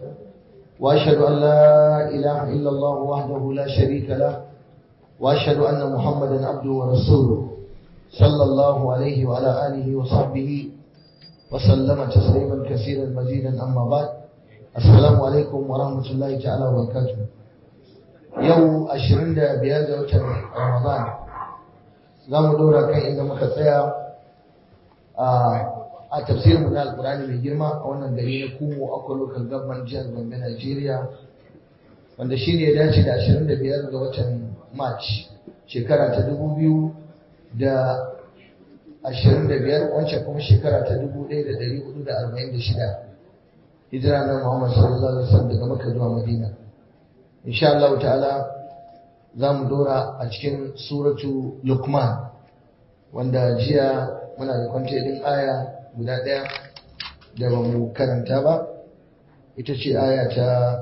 وأشهد أن لا إله إلا الله وحده لا شريك له وأشهد أن محمدا عبده ورسوله صلى الله عليه وعلى آله وصحبه وسلم تسليما كثيرا مزيدا أما بعد السلام عليكم ورحمة الله تعالى وبركاته يوم أشرين بيادة رمضان زام دورا كان إذا مكتايا a tafsirin na alkurani mai girma a wannan gari na kumo akwai local government jihar Gombe Nigeria wanda shi ne ya dace da 25 ga watan March shekara ta 2025 wancan kuma shekara ta 1446 hijira na Muhammad sallallahu alaihi wasallam daga Makka zuwa Madina insha Allah ta'ala za mu dora a cikin suratu Luqman wanda jiya muna da kwance din aya guda ɗaya da ba mu karanta ba ita ce aya ta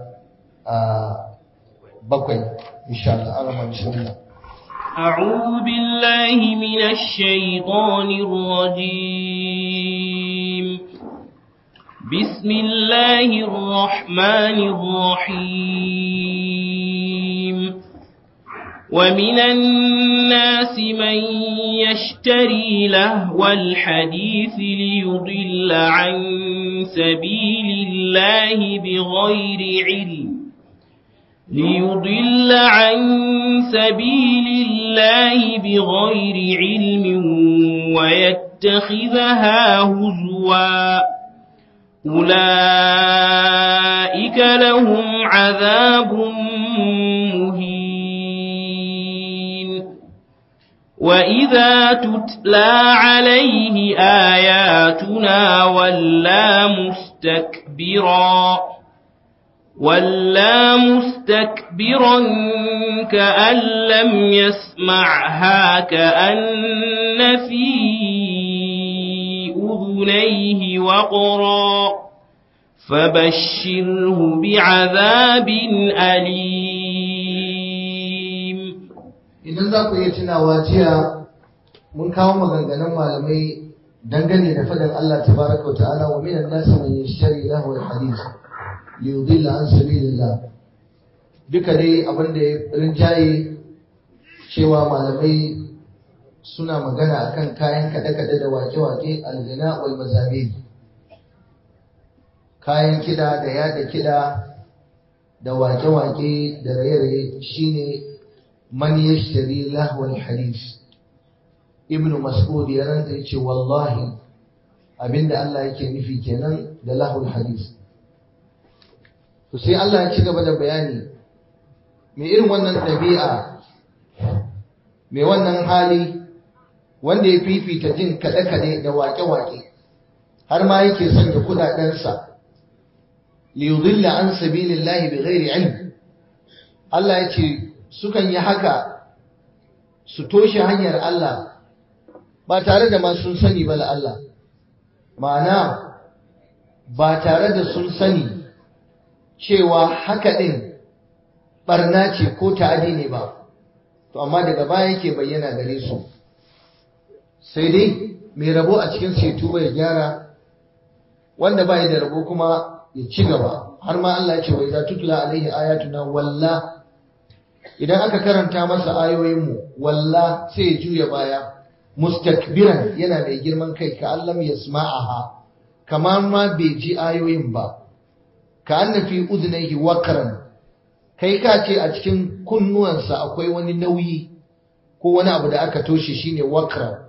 bakwai insha Allah arama bismillah أعوذ بالله من الشيطان الرجيم بسم الله الرحمن الرحيم ومن الناس من يشتري لهو الحديث ليضل عن سبيل الله بغير علم ليضل عن سبيل الله بغير علم ويتخذها هزوا أولئك لهم عذاب مهين وإذا تتلى عليه آياتنا ولا مستكبرا ولا مستكبرا كأن لم يسمعها كأن في أذنيه وقرا فبشره بعذاب أليم idan za ku iya tunawa jiya mun kawo maganganun malamai dangane da faɗin Allah tabaraka wa ta'ala wa minan nasi man yashtari lahu al-hadith li yudilla an sabilillah duka dai abin da ya rinjaye cewa malamai suna magana akan kayan kaɗe-kaɗe da wake-wake aljina wal mazamir kayan kiɗa da yada kiɗa da wake-wake da raye-raye shine man yashtari lahwal hadith ibnu mas'ud ya ranta yace wallahi abinda Allah yake nufi kenan da lahwal hadith to sai Allah ya ci gaba da bayani me irin wannan dabi'a me wannan hali wanda ya fifita jin kaɗe-kaɗe da waƙe-waƙe har ma yake sanya kuɗaɗensa liyudilla an sabilillahi bighairi ilm Allah ya ce sukan yi haka su toshe hanyar Allah ba tare da ma sun sani ba Allah ma'ana ba tare da sun sani cewa haka ɗin ɓarna ce ko ta'adi ne ba to amma daga baya yake bayyana gare su sai dai mai rabo a cikin setu bai gyara wanda bai da rabo kuma ya ci gaba har ma Allah ya ce wa idza tutla alaihi ayatuna walla idan aka karanta masa ayoyinmu walla sai ya juya baya mustakbiran yana mai girman kai ka allam yasma'aha kamar ma bai ji ayoyin ba ka anna fi udhnayhi waqran kai ka ce a cikin kunnuwansa akwai wani nauyi ko wani abu da aka toshe shine waqran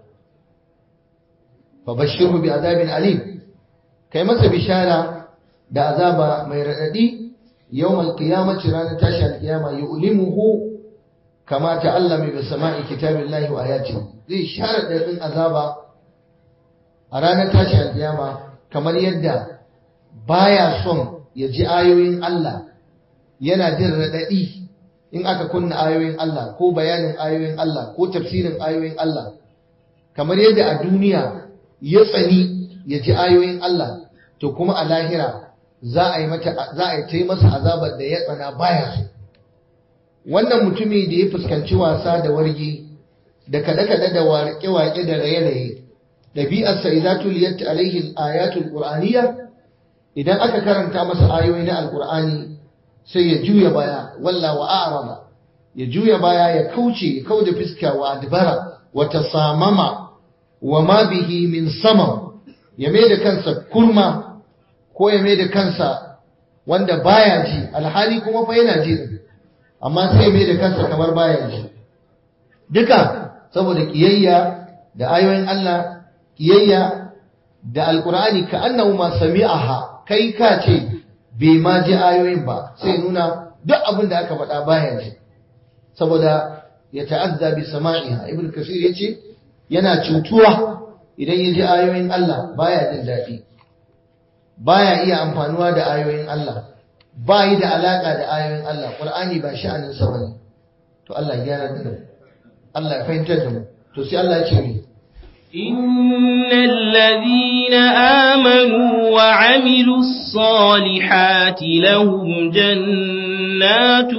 fa bashirhu bi adabin alim kai masa bishara da azaba mai radadi yawmal qiyamati ranar tashi alqiyama yu'limuhu kama ta'allama bi sama'i kitabillahi wa ayati zai share dadin azaba a ranar tashi alqiyama kamar yadda baya son ya ji ayoyin Allah yana jin radadi in aka kunna ayoyin Allah ko bayanin ayoyin Allah ko tafsirin ayoyin Allah kamar yadda a duniya ya tsani ya ji ayoyin Allah to kuma a lahira za a yi mata za a yi ta masa azabar da ya tsana baya so wannan mutumi da ya fuskanci wasa da wargi da kada-kada da waƙe-waƙe da raye-raye ɗabi'arsa idza tuliyat alaihi al-ayatul qur'aniyya idan aka karanta masa ayoyi na alkur'ani sai ya juya baya walla wa a'rada ya juya baya ya kauce ya kauda fiska wa adbara wa tasamama wa ma bihi min samam ya mai da kansa kurma ko ya mai da kansa wanda baya ji alhali kuma fa yana ji amma sai ya mai da kansa kamar baya ji duka saboda kiyayya da ayoyin Allah kiyayya da alkur'ani ka annahu ma sami'aha kai ka ce bai ma ji ayoyin ba sai nuna duk abin da aka faɗa baya ji saboda ya ta'azza bi sama'iha ibn kasir yace yana cutuwa idan ya ji ayoyin Allah baya jin daɗi baya iya amfanuwa da ayoyin Allah ba yi da alaka da ayoyin Allah Qur'ani ba sha'anin sa bane to Allah ya gyara da mu Allah ya fahimtar da mu to sai Allah ya ce ni إن الذين آمنوا وعملوا الصالحات لهم جنات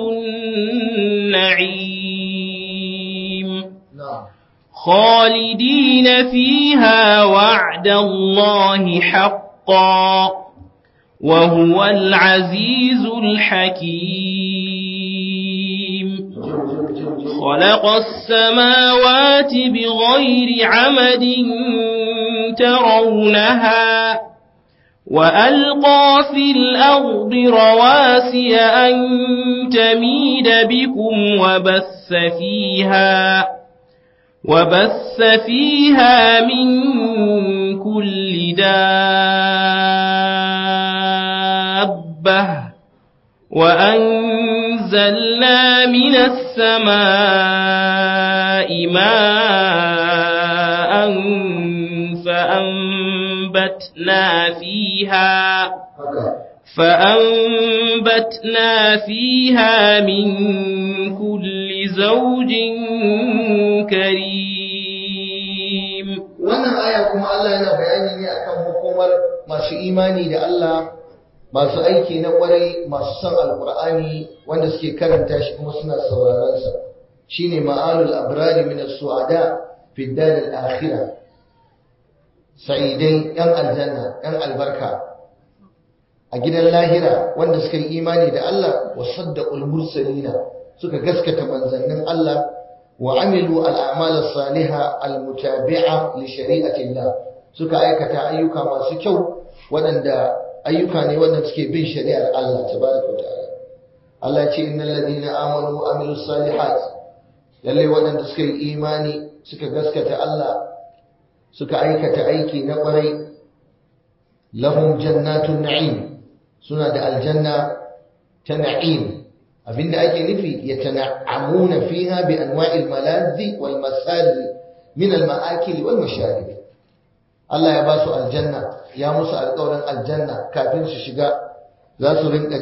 النعيم na'am خالدين فيها وعد الله حقا وهو العزيز الحكيم خلق السماوات بغير عمد ترونها وألقى في الأرض رواسي أن تميد بكم وبث فيها وبث فيها من كل دابة وأنزلنا من السماء ماء فأنبتنا فيها haka فأنبتنا فيها من كل زوج كريم wannan aya kuma Allah yana bayani ne akan hukumar masu imani da Allah masu aiki na kwarai masu son alkur'ani wanda suke karanta shi kuma suna sauraron sa shine ma'alul abrari min as-su'ada fi dar al-akhirah sa'idai yan aljanna yan albarka a gidan lahira wanda suka yi imani da Allah wa saddaqul mursalina suka gaskata manzannin Allah wa amilu al'amal as-saliha al-mutabi'a li shari'ati Allah suka aikata ayyuka masu kyau waɗanda ayyuka ne wanda suke bin shari'ar Allah tabaraka wa ta'ala Allah ce innal ladina amanu wa amilus salihat lalle waɗanda suka yi imani suka gaskata Allah suka aikata aiki na ƙwarai lahum jannatun na'im suna da aljanna ta na'im abinda ake nufi ya tana'amuna fiha bi anwa'il maladhi wal masali min al ma'akil wal masharib Allah ya ba su aljanna ya musu alƙawarin aljanna kafin su shiga za su rinka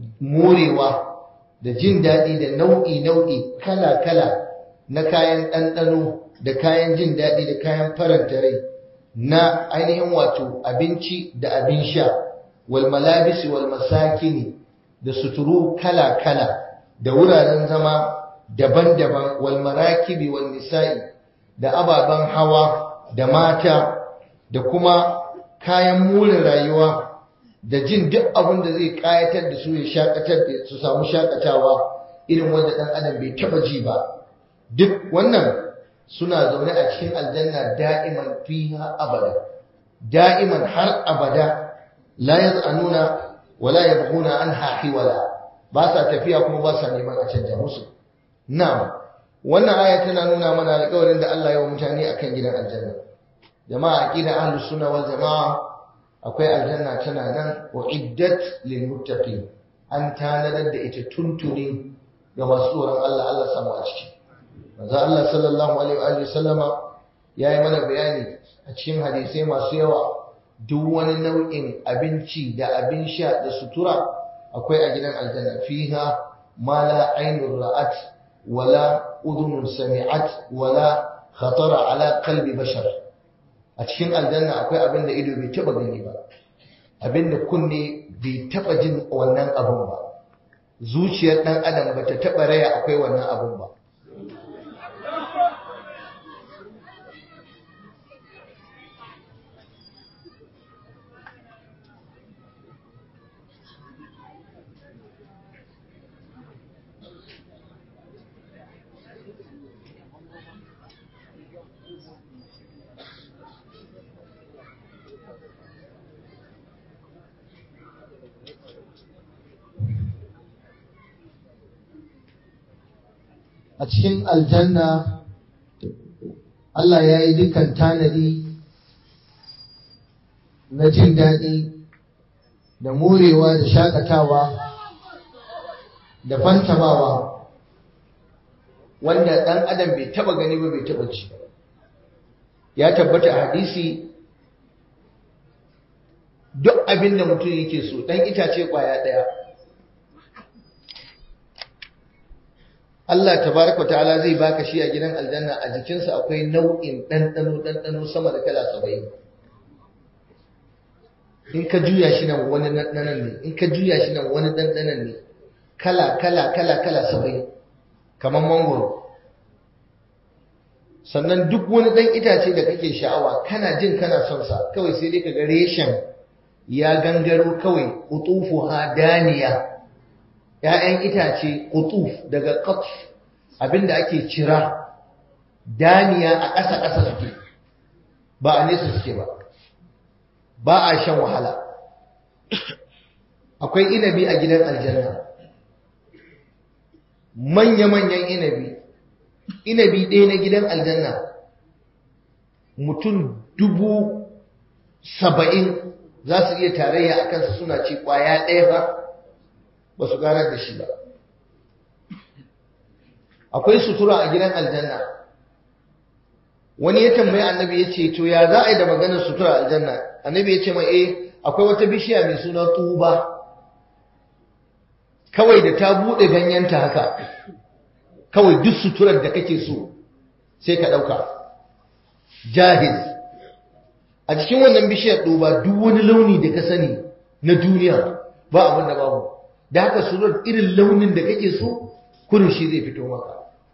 morewa da jin daɗi da nau'i nau'i kala kala na kayan ɗanɗano da kayan jin daɗi da kayan faranta rai na ainihin wato abinci da abin sha wal malabisi wal masakini da suturu kala-kala da wuraren zama daban-daban wal marakibi wal nisa'i da ababen hawa da mata da kuma kayan more rayuwa da jin duk abin da zai kayatar da su ya shakatar da su samu shakatawa irin wanda dan adam bai taba ji ba duk wannan suna zaune a cikin aljanna da'iman fiha abada da'iman har abada la yaz'anuna wala yabghuna anha hiwala ba sa tafiya kuma ba sa neman a canja musu na'am wannan aya tana nuna mana alƙawarin da Allah ya wa mutane akan gidan aljanna jama'a aqida ahlus sunna wal jamaa akwai aljanna tana nan uiddat lil muttaqin an tanadar da ita tuntuni ga masu tsoron Allah Allah samu a ciki manzo Allah sallallahu alaihi wa alihi sallama yayi mana bayani a cikin hadisai masu yawa duk wani nau'in abinci da abin sha da sutura akwai a gidan aljanna fiha ma la ainur ra'at wala udhunun sami'at wala khatara ala qalbi bashar a cikin aljanna akwai abin da ido bai taba gani ba abin da kunne bai taba jin wannan abun ba zuciyar dan adam bata taba raya akwai wannan abun ba a cikin aljanna Allah ya yi dukkan tanadi na jin daɗi da morewa da shakatawa da fantamawa wanda ɗan adam bai taba gani ba bai taba ci ya tabbata a hadisi duk abin da mutum yake so ɗan itace ƙwaya ɗaya Allah tabaraka ta'ala zai baka shi a gidan aljanna a jikinsa akwai nau'in ɗanɗano ɗanɗano sama da kala saba'in in ka juya shi nan wani ɗanɗanon ne in ka juya shi nan wani ɗanɗanon ne kala kala kala kala saba'in kamar mangoro sannan duk wani ɗan itace da kake sha'awa kana jin kana son sa kawai sai dai kaga reshen ya gangaro kawai utufu hadaniya ‘ya'yan itace utuf daga qatf abinda ake cira daniya a ƙasa ƙasa suke ba a nesa suke ba ba a shan wahala akwai inabi a gidan aljanna manya-manyan inabi inabi ɗaya na gidan aljanna mutum dubu saba'in za su iya tarayya a kansa suna ci ƙwaya ɗaya ba ba su ganar da shi ba akwai sutura a gidan aljanna wani ya tambayi annabi ya ce to ya za a yi da maganar sutura aljanna annabi ya ce mai eh akwai wata bishiya mai suna tuba kawai da ta buɗe ganyenta haka kawai duk suturar da kake so sai ka ɗauka jahiz a cikin wannan bishiyar ɗuba duk wani launi da ka sani na duniya ba abin da babu da haka surar irin launin da kake so kurin shi zai fito maka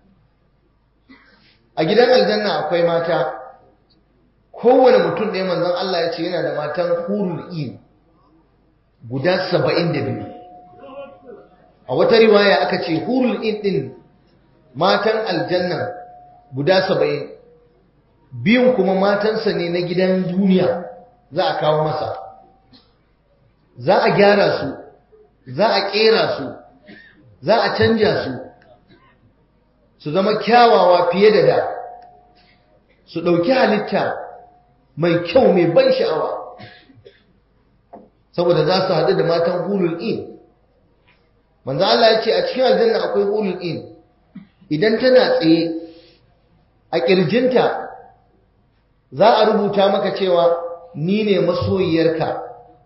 a gidan aljanna akwai mata kowane mutum ɗaya manzon Allah ya ce yana da matan hurul in guda saba'in da biyu a wata riwaya aka ce hurul in ɗin matan aljanna guda saba'in biyun kuma matansa ne na gidan duniya za a kawo masa za a gyara su za a ƙera su za a canja su su zama kyawawa fiye da da su ɗauki halitta mai kyau mai ban sha'awa saboda za su haɗu da matan hulul in manzo Allah ya ce a cikin aljanna akwai hulul in idan tana tsaye a ƙirjinta za a rubuta maka cewa ni ne masoyiyarka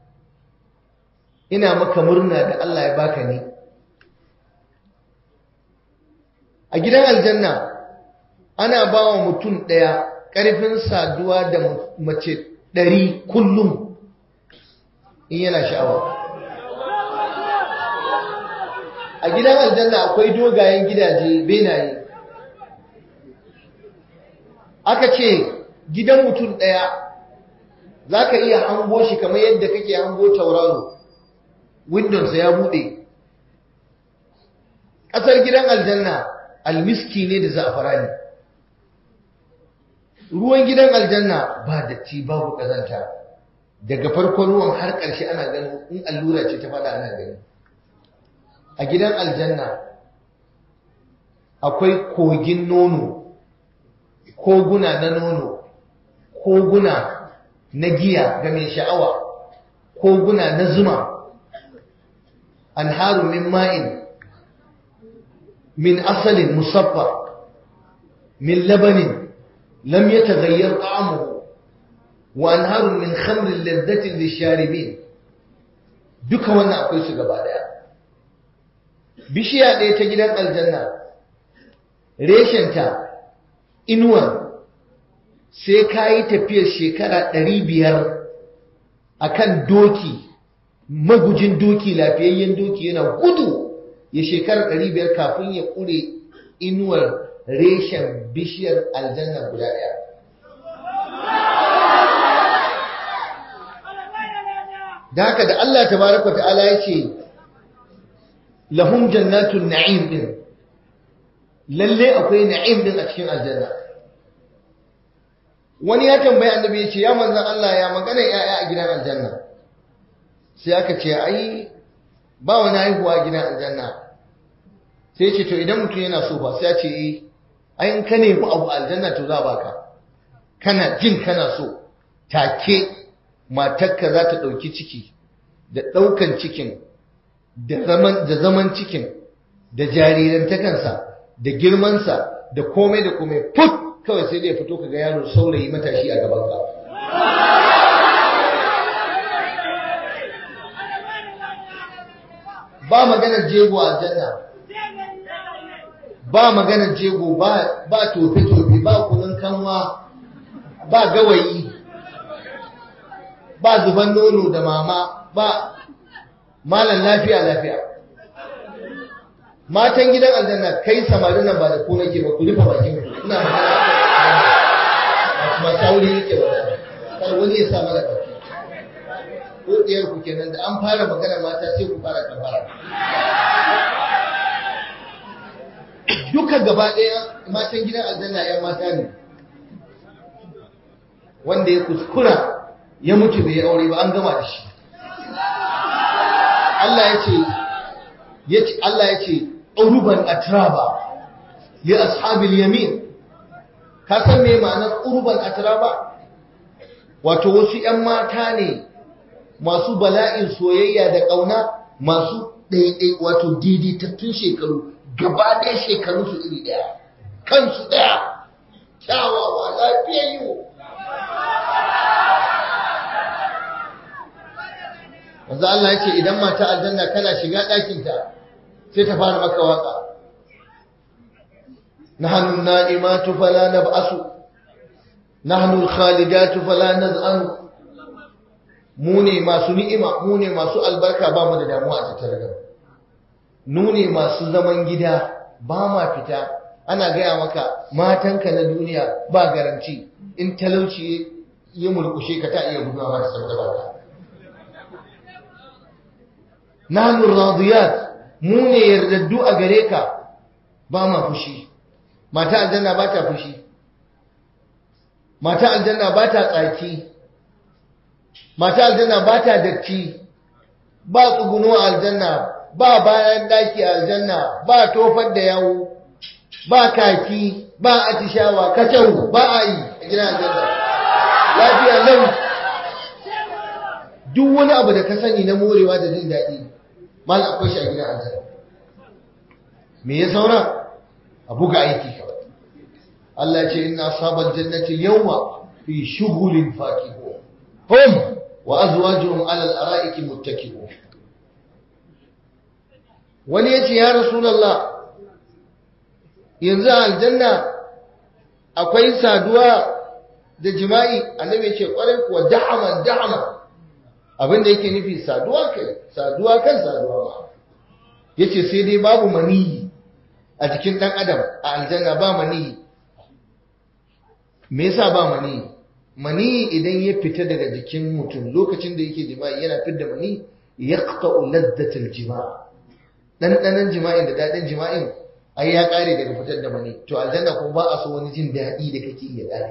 ina maka murna da Allah ya baka ni a gidan aljanna ana ba wa mutum ɗaya ƙarfin saduwa da mace ɗari kullum in yana sha'awa a gidan aljanna akwai dogayen gidaje benaye aka ce gidan mutum ɗaya za ka iya hango shi kamar yadda kake hango tauraro windonsa ya buɗe ƙasar gidan aljanna almiski ne da za'afarani ruwan gidan aljanna ba datti babu ƙazanta daga farkon ruwan har ƙarshe ana ganin in allura ce ta fada ana gani a gidan aljanna akwai kogin nono koguna na nono koguna na giya ga mai sha'awa koguna na zuma anharu min ma'in min asalin musaffa min labanin lam yataghayyar ta'amuhu wa anharun min khamrin ladhatin lisharibin duka wannan akwai su gaba daya bishiya ɗaya ta gidan aljanna reshenta inuwar sai ka yi tafiyar shekara ɗari biyar a kan doki magujin doki lafiyayyen doki yana gudu ya shekara ɗari biyar kafin ya ƙure inuwar reshen bishiyar aljanna guda ɗaya da haka da Allah tabaraka ta'ala ya ce lahum jannatun na'im din lalle akwai na'im din a cikin aljanna wani ya tambayi annabi ya ce ya manzan Allah ya magana yaya a gidan aljanna sai aka ce ai ba wani haihuwa a gidan aljanna sai ce to idan mutum yana so ba sai ya ce eh ai in ka nemi abu aljanna to za baka kana jin kana so take matarka za ta ɗauki ciki da ɗaukan cikin da zaman da zaman cikin da jarirantakansa da girmansa da komai da komai put kawai sai dai fito kaga yaro saurayi matashi a gaban ka ba maganar jego a janna ba maganar jego ba ba tofe tofe ba kunun kanwa ba gawayi ba zuban nono da mama ba malan lafiya lafiya matan gidan aljanna kai samarin nan ba da ku nake ba ku rufe bakin ku ina magana ba sauri yake ba kar wani ya sa mana baki ko diyar ku kenan da an fara magana mata sai ku fara kafara duka gaba ɗaya matan gidan aljanna ƴan mata ne wanda ya kuskura ya mutu bai aure ba an gama da shi Allah ya ce yace Allah ya ce uruban atraba li ashabil yamin ka san me ma'anar uruban atraba wato wasu ƴan mata ne masu bala'in soyayya da ƙauna masu ɗaiɗai wato daidaitattun shekaru gaba ɗaya shekaru su iri ɗaya kansu ɗaya kyawawa lafiyayyu wanzu Allah ya ce idan mata aljanna kana shiga ɗakinta sai ta fara maka waka nahnu na'imatu fala nab'asu nahnu al-khalidatu fala naz'anu mu ne masu ni'ima mu ne masu albarka ba mu da damuwa a tattare da mu ne masu zaman gida ba ma fita ana gaya maka matanka na duniya ba garanti in talauci ya mulkushe ka ta iya guduwa ma da saboda baka nahnu radiyat mu ne yardaddu a gare ka ba ma fushi mata aljanna ba ta fushi mata aljanna ba ta tsaki mata aljanna ba ta datti ba tsuguno aljanna ba bayan daki aljanna ba tofar da yawo ba kaki ba atishawa kacau ba a yi a gidan aljanna lafiya lau duk wani abu da ka sani na morewa da jin daɗi mal akwai shi a gidan aljanna me ya saura a buga aiki kawai Allah ce inna ashabal jannati yawma fi shughulin fakihun hum wa azwajuhum ala al-ara'iki muttaki'un wani yace ya rasulullah yanzu aljanna akwai saduwa da jima'i annabi yace kwarai kuwa da'aman da'aman abinda yake nufi saduwa kai saduwa kan saduwa ma yace sai dai babu maniyi a jikin dan adam a aljanna ba maniyi me yasa ba maniyi mani idan ya fita daga jikin mutum lokacin da yake jima'i yana fidda mani yaqta'u laddatal jima' dan jima'in da dadin jima'in ai ya kare daga fitar da mani to aljanna kuma ba a so wani jin dadi da kake iya kare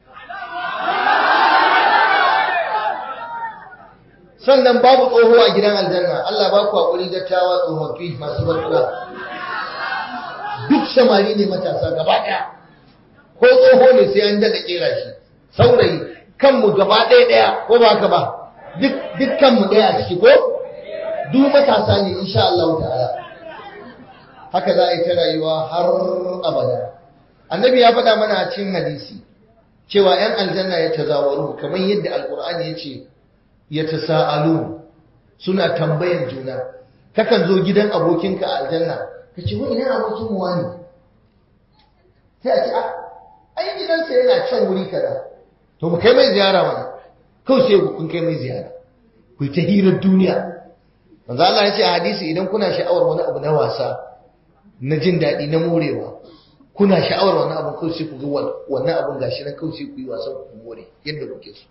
sannan babu tsoho a gidan aljanna Allah ba ku hakuri dattawa tsofaffi masu barka duk samari ne matasa gaba daya ko tsoho ne sai an dada kera shi saurayi kanmu gaba ɗaya ɗaya ko ba ka ba duk kanmu ɗaya a ciki ko duk matasa ne insha Allah ta'ala haka za a yi ta rayuwa har abada annabi ya faɗa mana a cikin hadisi cewa 'yan aljanna ya tazawaru kamar yadda alkur'ani ya ce ya tasa'alu suna tambayan juna kakan zo gidan abokinka a aljanna ka ce wa ina abokin mu wani sai a ce a ai gidansa yana can wuri kaza to mu kai mai ziyara mana kawai sai kun kai mai ziyara ku ta hirar duniya manzo Allah ya ce a hadisi idan kuna sha'awar wani abu na wasa na jin daɗi na morewa kuna sha'awar wani abu kawai sai ku ga wannan abun gashi nan kawai sai ku yi wasan ku more yadda kuke so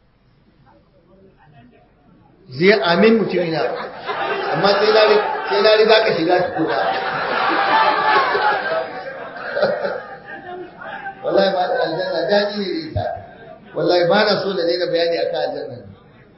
zai amin mutumi na amma sai na sai na riga ka shiga tukuna wallahi ba da aljanna daɗi ne da ita wallahi ba na so da daina bayani akan aljanna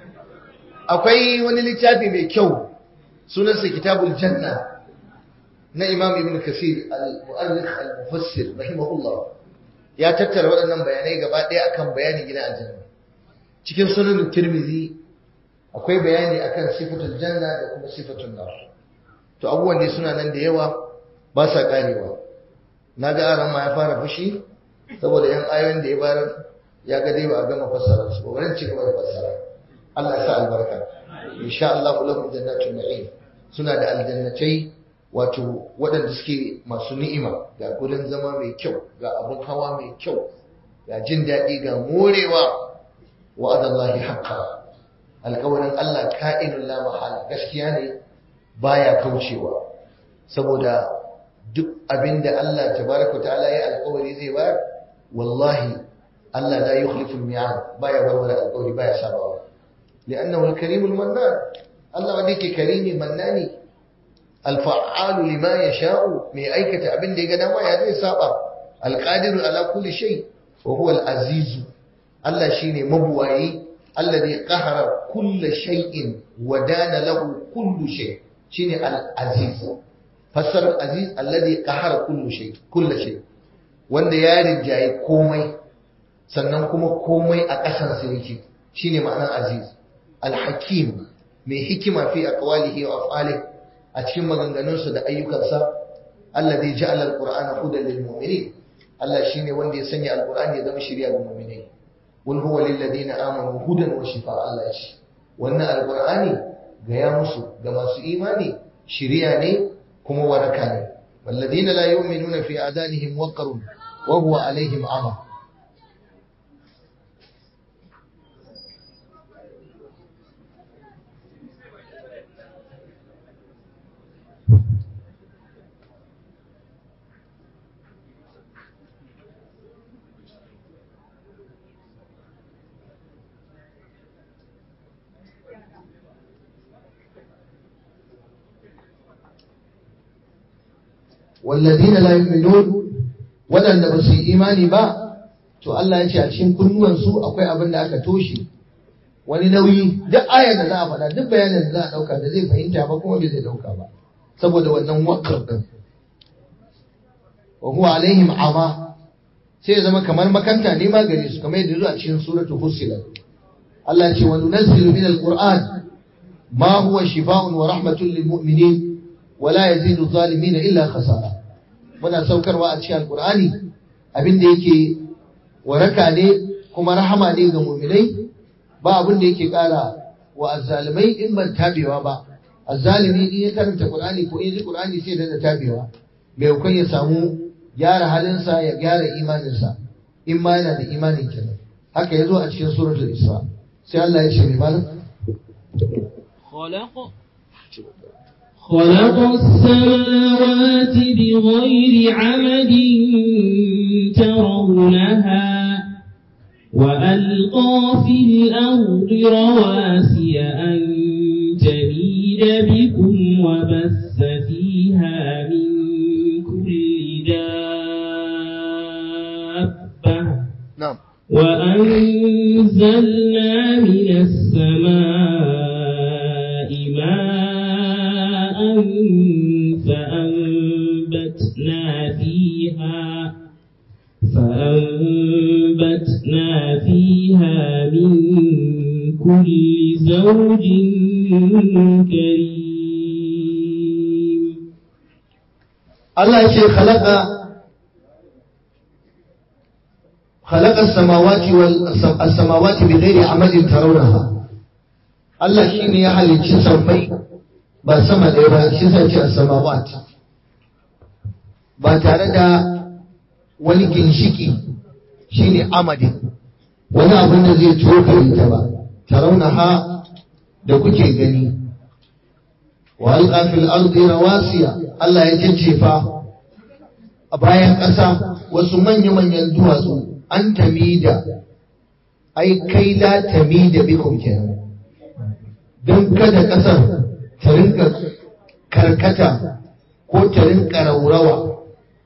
akwai wani littafi mai kyau sunansa kitabul janna na imam ibn kasir al-mu'arrikh al-mufassir rahimahullah ya tattara waɗannan bayanai gaba ɗaya akan bayanin gidan aljanna cikin sunan tirmidhi akwai bayani akan sifatul janna da kuma sifatul nar to abubuwan ne suna nan da yawa ba sa karewa na ga aran ma ya fara fushi saboda yan ayoyin da ya bayar ya ga dai ba a gama fassara su ba wurin ci gaba da fassara Allah ya sa albarka insha Allah lahum jannatul na'im suna da aljannatai wato waɗanda suke masu ni'ima ga gurin zama mai kyau ga abin hawa mai kyau ga jin daɗi ga morewa wa'adallahi haqqa alƙawarin Allah ka'inun la mahala gaskiya ne baya kaucewa saboda duk abinda Allah tabaraka ta'ala ya alƙawari zai bayar wallahi Allah la yukhlifu al-mi'ad baya warware alƙawari baya sabawa li'annahu al-karimul mannan Allah wanda yake karimi mannani al-fa'alu lima yasha'u mai aikata abin da ya ga dama ya zai saba al-qadiru ala kulli shay wa huwa al-aziz Allah shine mabuwayi alladhi qahara kulli shay'in wa dana lahu kullu shay shine al-aziz fassarar aziz alladhi qahara kullu shay kullu shay wanda ya rinjaye komai sannan kuma komai a ƙasansa yake shine ma'anar aziz al-hakim mai hikima fi aqwalihi wa af'alihi a cikin maganganunsa da ayyukansa alladhi ja'ala al-qur'ana hudan lil mu'minin Allah shine wanda ya sanya al-qur'ani ya zama shiriya ga mu'minai wal huwa lil ladina amanu hudan wa shifa Allah shi wannan al-qur'ani ga ya musu ga masu imani shiriya ne kuma waraka ne والذين لا يؤمنون في آذانهم وقر وهو عليهم عمى والذين لا يؤمنون waɗanda ba su yi imani ba to Allah ya ce a cikin kunnuwansu akwai abin da aka toshe wani nauyi duk ayar da za a faɗa duk bayanin da za a ɗauka da zai fahimta ba kuma bai zai ɗauka ba saboda wannan wakar ɗin wa huwa alaihim ama sai ya zama kamar makanta ne ma gare su kamar yadda zuwa cikin suratu fussilat Allah ya ce wa nunazzilu min alquran ma huwa shifaa'un wa rahmatun lil mu'minin wa la yazidu zalimin illa khasara muna saukarwa a cikin alqur'ani abin da yake waraka ne kuma rahama ne ga mu'minai ba abin da yake kara wa azzalimai in ban tabewa ba azzalimi in ya karanta qur'ani ko in ji qur'ani sai da tabewa mai hukun ya samu gyara halinsa ya gyara imaninsa in ma yana da imanin kenan haka ya zo a cikin suratul isra sai Allah ya ce mai malam خلق خلق السماوات بغير عمد ترونها وألقى في الأرض رواسي أن تميد بكم وبث فيها من كل دابة na'am وأنزلنا من السماء ماء فأنبتنا فيها فأنبتنا فيها من كل زوج كريم Allah ya ce khalaqa khalaqa as-samawati wal as-samawati bighairi amalin tarawnaha Allah shine ya halicci sammai ba sama ɗaya ba shi sai ce as-samawat ba tare da wani ginshiki shine amadi wani abin da zai tokare ta ba tarawnaha da kuke gani wa alqa fil ardi rawasiya Allah ya jajjefa a bayan ƙasa wasu manya-manyan duwatsu an tamida ai kai la tamida bikum kenan don kada ƙasar ta rinka karkata ko ta rinka raurawa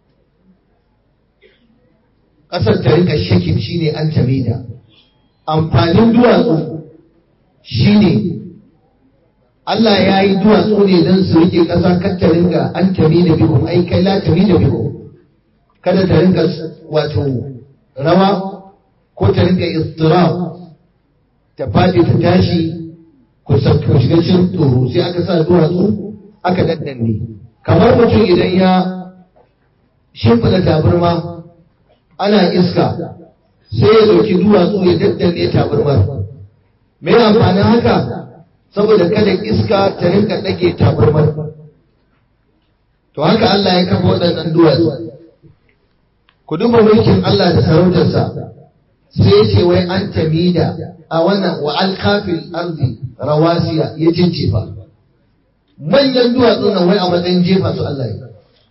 ƙasar ta rinka shakin shine an tamida amfanin duwatsu shine Allah ya yi duwatsu ne don su rike ƙasa kan ta ringa an tabi da biyu ai kai la tabi da biyu kada ta ringa wato rawa ko ta ringa istirab ta faɗi ta tashi ku shiga cikin tsoro sai aka sa duwatsu aka daddanne kamar mutum idan ya shimfiɗa tabarma ana iska sai ya ɗauki duwatsu ya daddanne tabarmar me amfanin haka saboda kada iska ta rinka ɗage tabarmar to haka Allah ya kafa waɗannan duwatsu ku duba mulkin Allah da sarautarsa sai ya ce wai an tamida a wannan wa alkafil arzi rawasiya ya jinjefa manyan duwatsu nan wai a matsayin jefa su Allah ya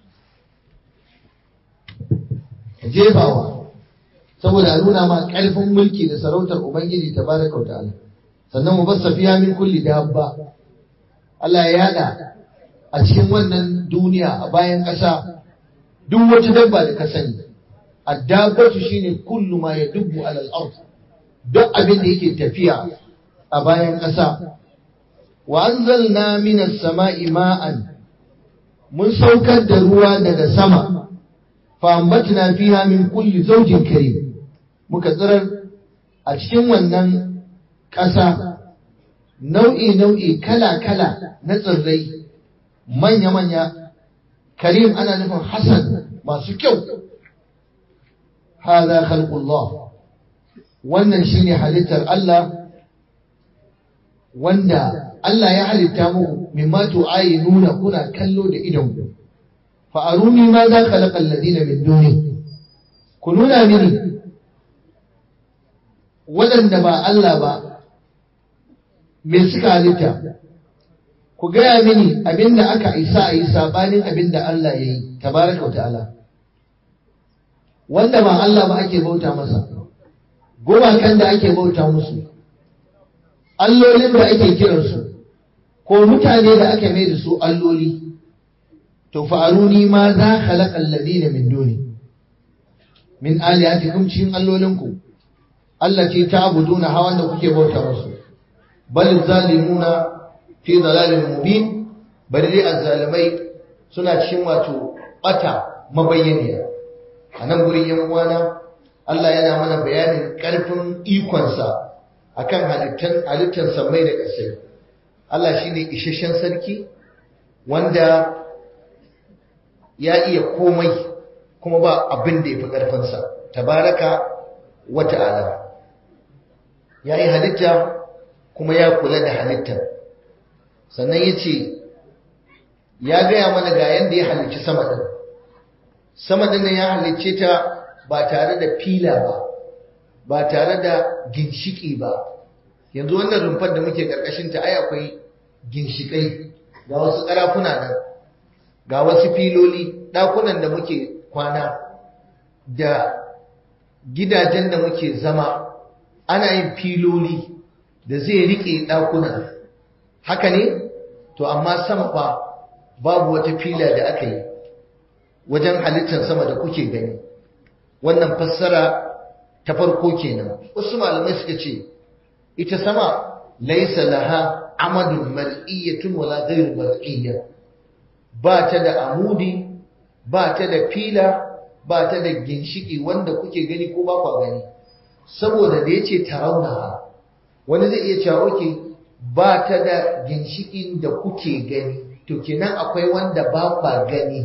jefawa saboda a nuna ma ƙarfin mulki da sarautar Ubangiji ta baraka wa ta'ala sannan mu basa fiya min kulli dabba Allah ya yada a cikin wannan duniya a bayan ƙasa duk wata dabba da ka sani addabatu shine kullu ma yadubbu ala al-ard duk abin da yake tafiya a bayan ƙasa wa anzalna minas sama'i ma'an mun saukar da ruwa daga sama fa ambatna fiha min kulli zawjin karim muka tsirar a cikin wannan ƙasa nau'i nau'i kala kala na tsirrai manya manya karim ana nufin hasan masu kyau hada khalqullah wannan shine halittar Allah wanda Allah ya halitta muku mimma tu'ayinuna kuna kallo da idon ku fa aruni ma za khalaqa alladina min duni ku nuna mini waɗanda ba Allah ba me suka halitta ku gaya mini abinda aka isa a yi sabanin abinda Allah ya yi tabaraka wa ta'ala wanda ba Allah ba ake bauta masa gumakan da ake bauta musu allolin da ake kiransu ko mutane da aka mai da su alloli to fa'aruni ma za khalaqa alladhina min duni min alihatikum cikin allolinku Allah ce ta abuduna hawan da kuke bauta musu bal zalimuna fi dalalin mubin bari dai azzalimai suna cikin wato bata mabayyaniya a nan gurin yan uwana Allah yana mana bayanin ƙarfin ikonsa akan halittar halittar samai da ƙasai Allah shine isasshen sarki wanda ya iya komai kuma ba abin da ya fi ƙarfinsa tabaraka wa ta'ala ya yi halitta kuma ya kula da halittar sannan ya ce ya gaya mana ga yadda ya halicci sama ɗin sama ɗin ya halicce ta ba tare da fila ba ba tare da ginshiki ba yanzu wannan rumfar da muke ƙarƙashin ta ai akwai ginshikai ga wasu ƙarafuna nan ga wasu filoli ɗakunan da muke kwana da gidajen da muke zama ana yin filoli da zai riƙe ɗakunan haka ne to amma sama fa babu wata fila da aka yi wajen halittar sama da kuke gani wannan fassara ta farko kenan wasu malamai suka ce ita sama laisa laha amadun mar'iyyatun wala ghairu mar'iyya ba ta da amudi ba ta da fila ba ta da ginshiki wanda kuke gani ko ba kwa gani saboda da yace tarawna wani zai iya cewa oke ba ta da ginshikin da kuke gani to kenan akwai wanda ba kwa gani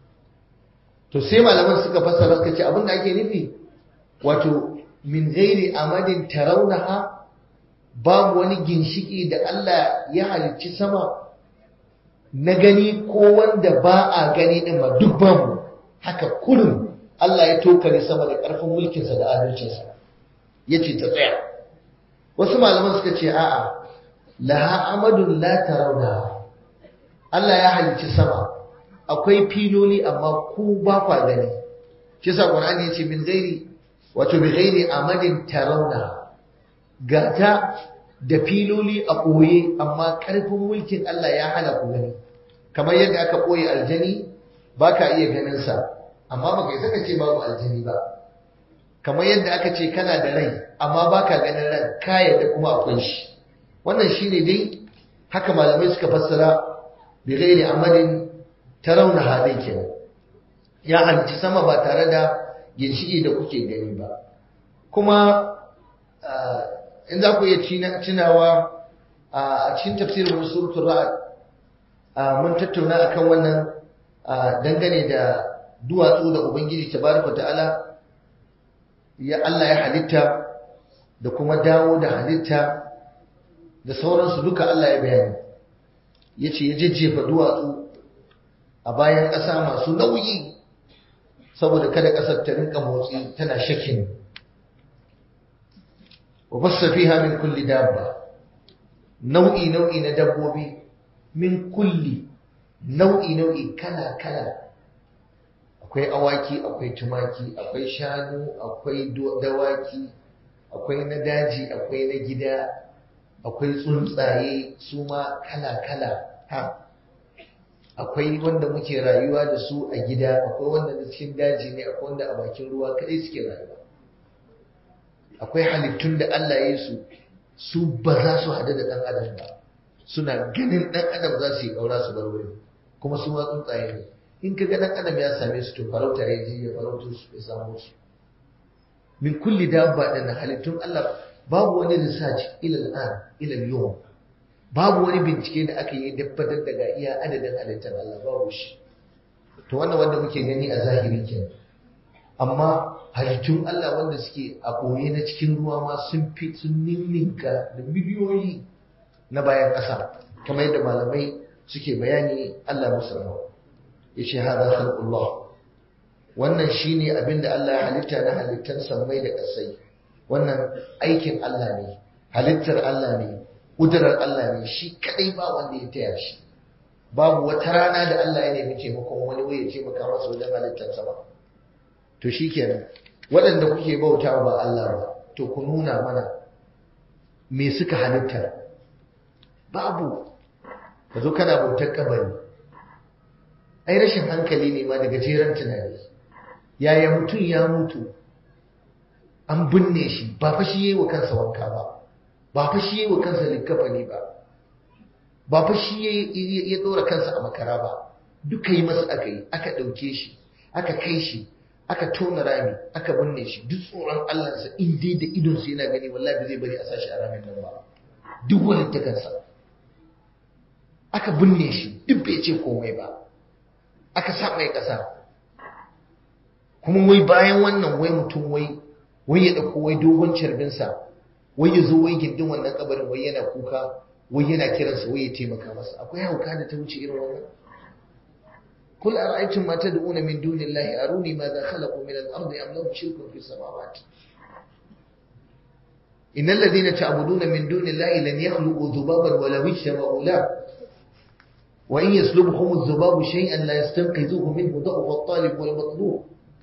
to sai malaman suka fassara suka ce abin da ake nufi wato min ghairi amadin tarawnaha babu wani ginshiki da Allah ya halicci sama na gani ko wanda ba a gani din ba duk babu haka kullum Allah ya tokare sama da ƙarfin mulkinsa da adalcinsa yace ta tsaya wasu malaman suka ce a'a laha amadun la tarawna Allah ya halicci sama akwai filoli amma ku ba kwa gani shi yasa Qur'ani yace min ghairi wato bi ghairi amadin tarawna gata da filoli a ɓoye amma ƙarfin mulkin Allah ya hana ku gani kamar yadda aka ɓoye aljani ba ka iya ganinsa amma ba kai saka ce babu aljani ba kamar yadda aka ce kana da rai amma ba ka ganin ran ka yadda kuma akwai shi wannan shi ne dai haka malamai suka fassara bi ghairi amalin tarawna hadai kenan ya halicci sama ba tare da ginshiki da kuke gani ba kuma in za ku iya tunawa a cikin tafsirin wani suratul ra'ad mun tattauna akan wannan dangane da duwatsu da ubangiji tabaraka ta'ala ya Allah ya halitta da kuma dawo da halitta da sauransu duka Allah ya bayani yace ya jejjefa duwatsu a bayan ƙasa masu nauyi saboda kada ƙasar ta rinka motsi tana shakin wa bassa fiha min kulli dabba nau'i nau'i na dabbobi min kulli nau'i nau'i kala kala akwai awaki akwai tumaki akwai shanu akwai dawaki akwai na daji akwai na gida akwai tsuntsaye su ma kala kala ha akwai wanda muke rayuwa da su a gida akwai wanda na cikin daji ne akwai wanda a bakin ruwa kadai suke rayuwa akwai halittun da Allah ya yi su su ba za su hadu da ɗan adam ba suna ganin ɗan adam za su yi ƙaura su bar wurin kuma su ma tsuntsaye ne in ka ga ɗan adam ya same su to farauta ya je ya farauto su ya samu su min kulli dabba ɗin halittun Allah babu wani research ila al'an ila yau babu wani bincike da aka yi dabbatar daga iya adadin halittar Allah babu shi to wannan wanda muke gani a zahiri kenan amma halittun Allah wanda suke a ɓoye na cikin ruwa ma sun fi sun ninninka da miliyoyi na bayan ƙasa kamar yadda malamai suke bayani Allah musu rahama yace hada khalqullah wannan shine abin da Allah ya halitta na halittar sammai da ƙasai wannan aikin Allah ne halittar Allah ne kudurar Allah ne shi kadai ba wanda ya taya shi babu wata rana da Allah ya nemi taimakon wani wai ya taimaka masa wajen halittar sama to shikenan waɗanda kuke bauta ba Allah ba to ku nuna mana me suka halitta babu ka zo kana bautar kabari ai rashin hankali ne ma daga jeran tunani yaya mutum ya mutu an binne shi ba fa shi yayi wa kansa wanka ba ba fa shi yayi wa kansa likafani ba ba fa shi ya dora kansa a makara ba duka yi masa aka yi aka ɗauke shi aka kai shi aka tona rami aka binne shi duk tsoron Allahnsa in dai da idonsa yana gani wallahi ba zai bari a sashi a ramin nan ba duk wani takansa aka binne shi duk bai ce komai ba aka sa mai ƙasa kuma wai bayan wannan wai mutum wai wai ya ɗauko wai dogon carbinsa wai ya zo wai gindin wannan kabarin wai yana kuka wai yana kiransa wai ya taimaka masa akwai hauka da ta wuce irin wannan kul ara'aytum ma tad'una min dunillahi aruni ma za khalaqu min al-ardi am lahum shirkun fi samawati innal ladhina ta'buduna min dunillahi lan yakhluqu dhubaban wa law ijtama'u la wa in yaslubhum adh-dhubabu shay'an la yastanqidhuhu minhu da'fa at-talib wal matlub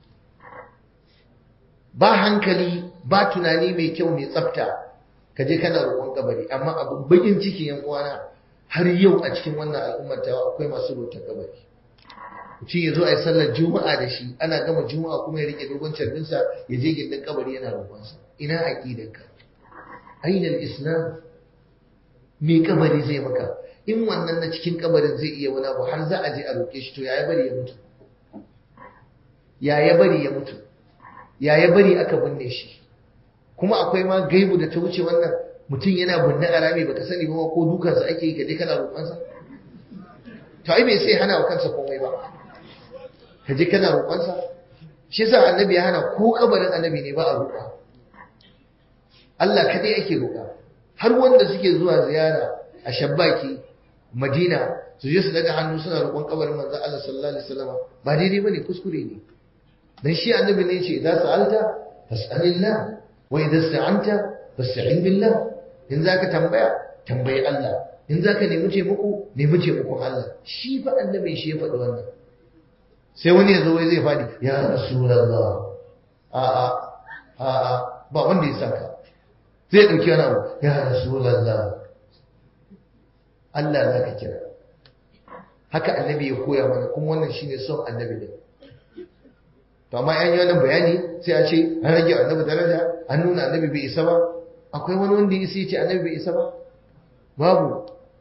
ba hankali ba tunani mai kyau mai tsafta ka je kana roƙon kabari amma abin bakin ciki yan uwana har yau a cikin wannan al'ummar ta akwai masu roƙon kabari mutum ya zo a yi sallar juma'a da shi ana gama juma'a kuma ya rike dogon carbinsa ya je gindin kabari yana roƙonsa ina aqidanka aina islam me kabari zai maka in wannan na cikin kabarin zai iya wani abu har za a je a roƙe shi to ya bari ya mutu ya ya bari ya mutu ya ya bari aka binne shi kuma akwai ma gaibu da ta wuce wannan mutum yana binne a rami baka sani ba ko dukansa ake yi kaje kana roƙonsa to ai bai sai hana wa kansa komai ba kaje kana roƙonsa shi yasa annabi ya hana ko kabarin annabi ne ba a roƙa Allah kadai ake roƙa har wanda suke zuwa ziyara a shabbaki Madina su je su daga hannu suna roƙon kabarin manzo Allah sallallahu alaihi wasallam ba daidai bane kuskure ne dan shi annabi ne yace idan sa'alta fas'alillah wa idan sta'anta fasta'in billah in zaka tambaya tambayi Allah in zaka nemi taimako nemi taimakon Allah shi fa annabi shi ya faɗi wannan sai wani ya zo wai zai faɗi ya rasulullah a a a a ba wanda ya saka zai dauki wani abu ya rasulullah Allah zaka kira haka annabi ya koya mana kuma wannan shine son annabi din to amma yan yi wannan bayani sai a ce an rage annabi daraja an nuna annabi bai isa ba akwai wani wanda ya ce annabi bai isa ba babu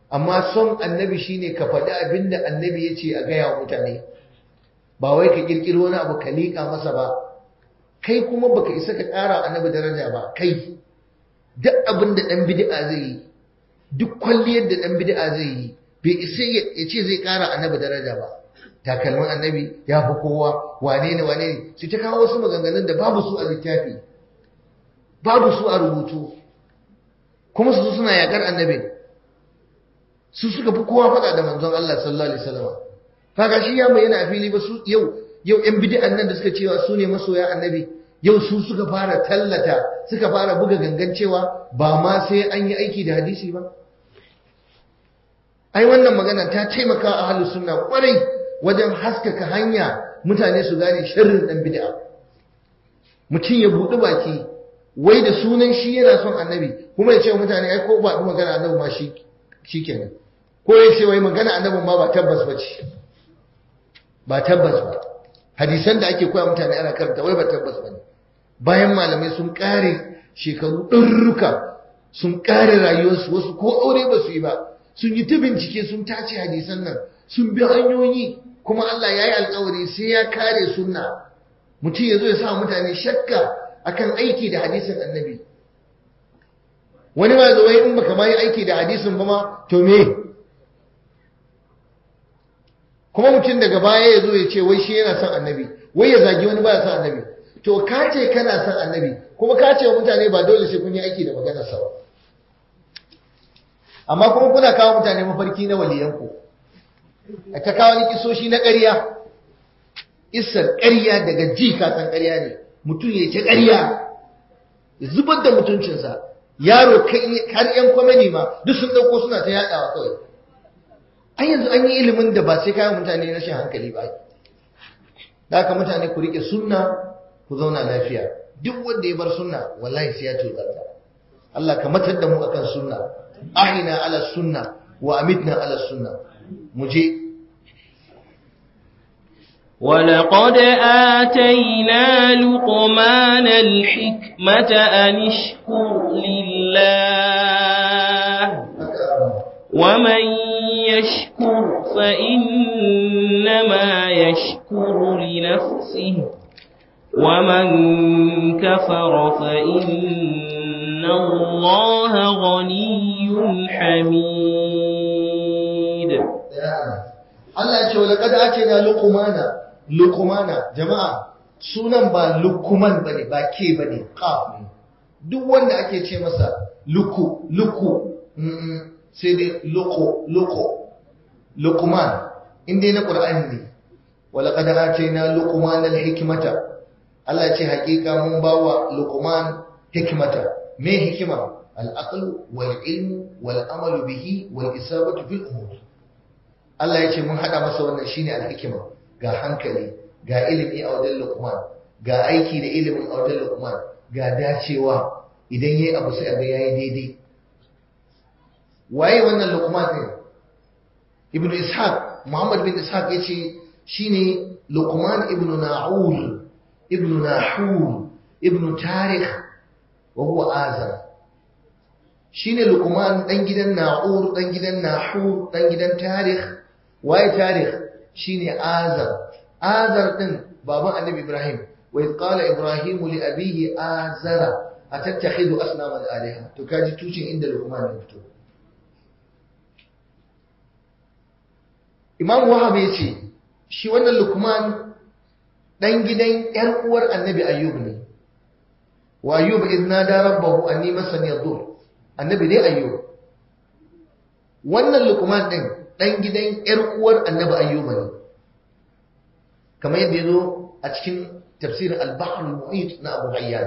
amma son annabi shine ka faɗi abin da annabi ya ce a gaya wa mutane ba wai ka ƙirƙiro wani abu ka liƙa masa ba kai kuma baka isa ka ƙara annabi daraja ba kai duk abin da ɗan bid'a zai yi duk kwalliyar da ɗan bid'a zai yi bai isa ya ce zai ƙara annabi daraja ba takalmin annabi ya fi kowa wane ne wane ne su ta kawo wasu maganganun da babu su a littafi babu su a rubutu kuma su suna yakar annabi su suka fi kowa faɗa da manzon Allah sallallahu alaihi wasallam kaga shi ya bayyana a fili ba su yau yau ƴan bid'an nan da suka cewa su ne masoya annabi yau su suka fara tallata suka fara buga gangan cewa ba ma sai an yi aiki da hadisi ba ai wannan magana ta taimaka a ahlus sunna kwarai wajen haskaka hanya mutane su gane sharrin dan bid'a mutum ya buɗi baki wai da sunan shi yana son annabi kuma ya ce mutane ai ko ba magana annabi ma shi shikenan ko ya ce wai magana annabin ma ba tabbas ba ce ba tabbas ba hadisan da ake koya mutane ana karanta wai ba tabbas ba ne bayan malamai sun kare shekaru ɗarruka sun kare rayuwarsu wasu ko aure ba su yi ba sun yi ta bincike sun tace hadisan nan sun bi hanyoyi kuma Allah ya yi alkawari sai ya kare sunna mutum ya zo ya sa mutane shakka akan aiki da hadisin annabi wani ma zo in baka ma yi aiki da hadisin ba ma to me kuma mutum daga baya ya zo ya ce wai shi yana son annabi wai ya zagi wani baya son annabi to ka ce kana son annabi kuma ka ce wa mutane ba dole sai kun yi aiki da maganar sa ba amma kuma kuna kawo mutane mafarki na waliyanku a ta kawo ni kisoshi na ƙarya isar ƙarya daga ji kasan ƙarya ne mutum ya ce ƙarya ya zubar da mutuncinsa yaro har yan kwamani ma duk sun ɗauko suna ta yaɗawa kawai an yanzu an yi ilimin da ba sai kayan mutane rashin hankali ba da haka mutane ku riƙe sunna ku zauna lafiya duk wanda ya bar sunna wallahi sai ya tozarta Allah ka matar da mu akan sunna ahina ala sunna wa amitna ala sunna mu je ولقد آتينا لقمان الحكمة أن اشكر لله ومن يشكر فإنما يشكر لنفسه ومن كفر فإن الله غني حميد Allah ce wala kada ake na luqmana luqmana jama'a sunan ba lukuman bane ba ke bane qaf ne duk wanda ake ce masa luku luku sai dai luqo luqo luqman inda na qur'ani ne wala kada ake na luqman alhikmata Allah ce hakika mun bawa luqman hikmata me hikima al-aql wal ilm wal amal bihi wal isabatu fil umur Allah ya ce mun haɗa masa wannan shine alhikima ga hankali ga ilimi a wajen Luqman ga aiki da ilimin a wajen Luqman ga dacewa idan yayi abu sai ga yayi daidai waye wannan Luqman din Ibn Ishaq Muhammad bin Ishaq yace shine Luqman ibn Na'ul ibn Nahur ibn Tarikh wa huwa Azar shine Luqman dan gidan Na'ur dan gidan Nahur dan gidan Tarikh waye tarikh shine azar azar din baban annabi ibrahim wa id qala ibrahim li abihi azara atattakhidhu asnaman alaha to kaji tucin inda luqman ya fito imam wahab yace shi wannan luqman dan gidan yar uwar annabi ayyub ne wa ayyub idh nada rabbahu anni masani yadur annabi ne ayyub wannan luqman din ɗan gidan ‘yar uwar annabi ayyuba ne, kamar yadda ya zo a cikin tafsirin al-Bahr al-Mu'it na Abu Hayyan.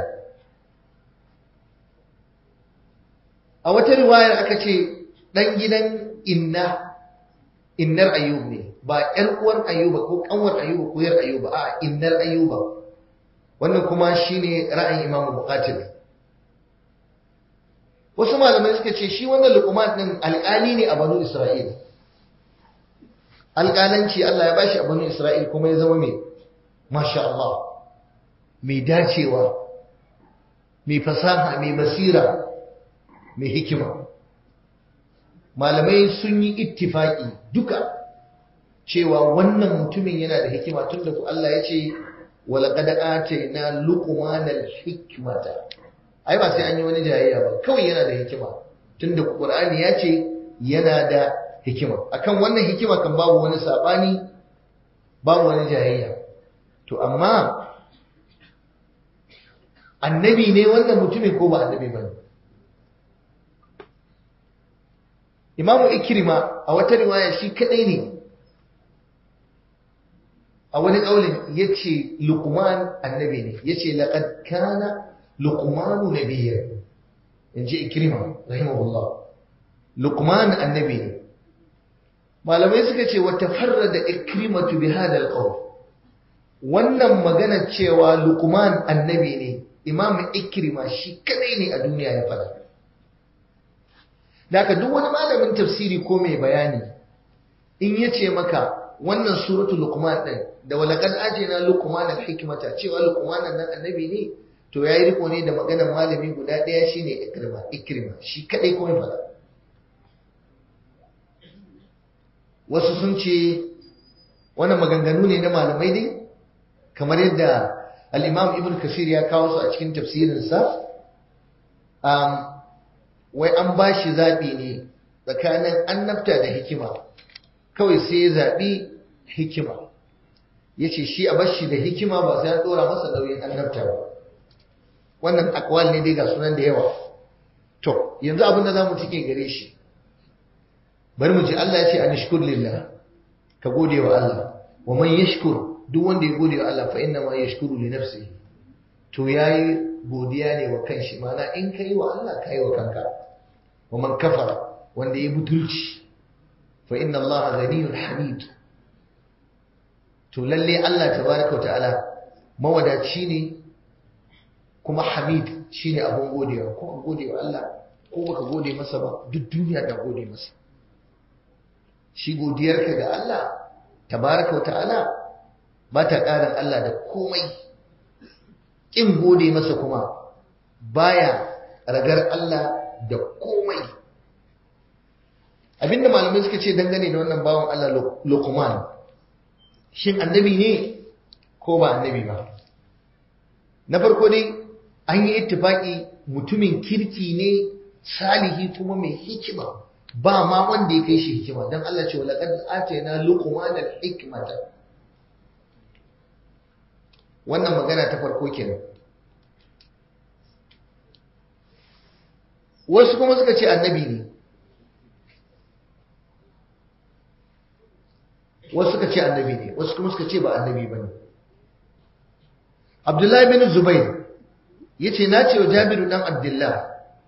A wata riwayar aka ce ɗan gidan inna, innar ayyub ne, ba ‘yar uwar ayyuba ko ƙanwar ayyuba ko ‘yar ayyuba, a innar ayyuba. Wannan kuma shi ne ra'ayin Imam Bukatir. Wasu malamai suka ce shi wannan lukuman ɗin alƙali ne a Banu Isra'ila. alƙalanci Allah ya bashi a banu Isra'il kuma ya zama mai masha Allah mai dacewa mai fasaha mai basira mai hikima malamai sun yi ittifaki duka cewa wannan mutumin yana da hikima tunda ku Allah ya ce walaqad atayna luqmanal hikmata ai ba sai an yi wani jayayya ba kawai yana da hikima tunda Qur'ani ya ce yana da hikima akan wannan hikima kan babu wani sabani babu wani jayayya to amma annabi ne wannan mutumin ko ba annabi bane Imamu Ikrima a wata riwaya shi kadai ne a wani kaulin yace Luqman annabi ne yace laqad kana Luqmanu nabiyyan inji Ikrima rahimahullah Luqman annabi ne malamai suka ce wata farrada Ikrimatu bi hada alqawl wannan magana cewa Luqman annabi ne Imam Ikrima shi kadai ne a duniya ya fada Daka duk wani malamin tafsiri ko mai bayani in yace maka wannan suratul Luqman din da walaqad ajina Luqman al-hikmata cewa Luqman nan annabi ne to yayi riko ne da maganar malami guda daya shine Ikrima Ikrima shi kadai kuma fada wasu sun ce wannan maganganu ne na malamai dai kamar yadda al-Imam Ibn Kasir ya kawo su a cikin tafsirinsa um, wai an ba shi zaɓi ne tsakanin annabta da hikima kawai sai ya zaɓi hikima ya ce shi a bashi da hikima ba sai an ɗora masa nauyin annabta ba wannan akwal ne dai ga sunan da yawa to yanzu abin da za mu cike gare shi bari mu ji Allah ya ce a nishkur lillah ka gode wa Allah wa man yashkur duk wanda ya gode wa Allah fa inna ma yashkuru li nafsihi to yayi godiya ne wa kanshi mana in kai wa Allah kai wa kanka wa man kafara wanda ya butulci fa inna Allah ghaniyun hamid to lalle Allah tabaraka ta'ala mawadaci ne kuma hamid shine abun godewa ko ka gode wa Allah ko baka gode masa ba duk duniya ta gode masa shi godiyarka ga Allah tabaraka ta'ala ba ta ƙarin Allah da komai ƙin gode masa kuma baya ragar Allah da komai abinda malamai suka ce dangane da wannan bawan Allah Luqman shin annabi ne ko ba annabi ba na farko dai an yi ittifaki mutumin kirki ne salihi kuma mai hikima ba ma wanda ya kai shi hikima dan Allah ce wala qad atayna luqman al-hikmata wannan magana ta farko kenan wasu kuma suka ce annabi ne wasu suka ce annabi ne wasu kuma suka ce ba annabi ba ne abdullahi bin zubair ya ce na ce wa jabiru dan abdullah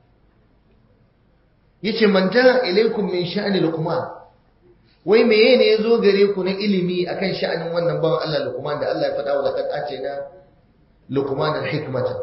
ya ce man ta ilaikum min sha'ani luqman wai meye ne ya zo gare ku na ilimi akan sha'anin wannan bawan Allah luqman da Allah ya faɗa wa laqad atina luqman al-hikmata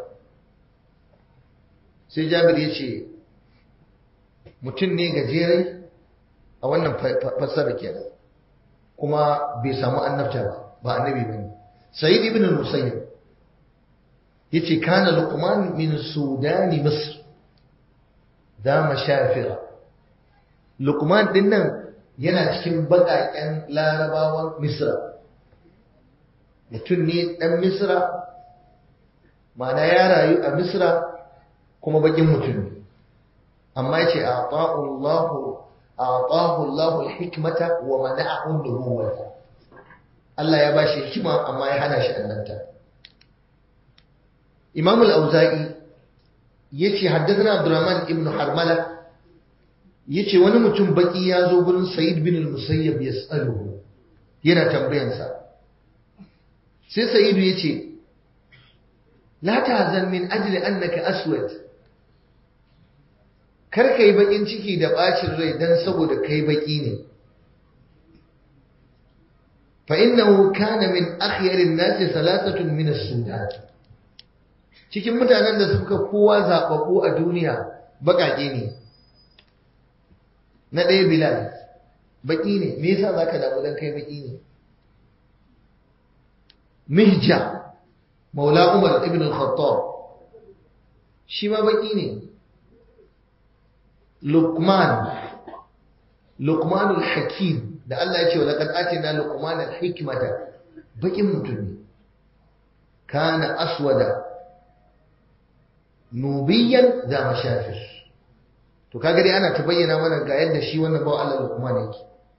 sai jabir ya ce mutum ne gajere a wannan fassara kenan kuma bai samu annabta ba ba annabi bane sayyid ibn al-musayyib yace kana luqman min sudani misr da mashafira luqman din nan yana cikin bakaken larabawan misra mutum ne dan misra ma'ana ya rayu a misra kuma bakin mutum ne amma yace a'ta'u Allahu a'tahu Allahu al-hikmata wa mana'ahu an-nubuwwata Allah ya bashi hikima amma ya hana shi annabta Imam al-Auza'i yace haddathana Abdurrahman ibn Harmala yace wani mutum baki ya zo gurin Sa'id bin al-Musayyab yas'aluhu yana tambayansa sai Sa'id yace la tahzan min ajli annaka aswad kar ka yi bakin ciki da bacin rai dan saboda kai baki ne fa innahu kana min akhyarin nasi salasatun min as-sudan cikin mutanen da suka kowa zababu a duniya bakake ne na ɗaya bilal baki ne me yasa zaka damu dan kai baki ne mihja maula umar ibn al-khattab shi ma baki ne Lukman luqmanul hakim da Allah ya ce wa laqad atina luqmanal hikmata bakin mutum ne kana aswada nubiyan da mashafir to kaga dai ana ta bayyana mana ga yadda shi wannan bawa Allah luqman yake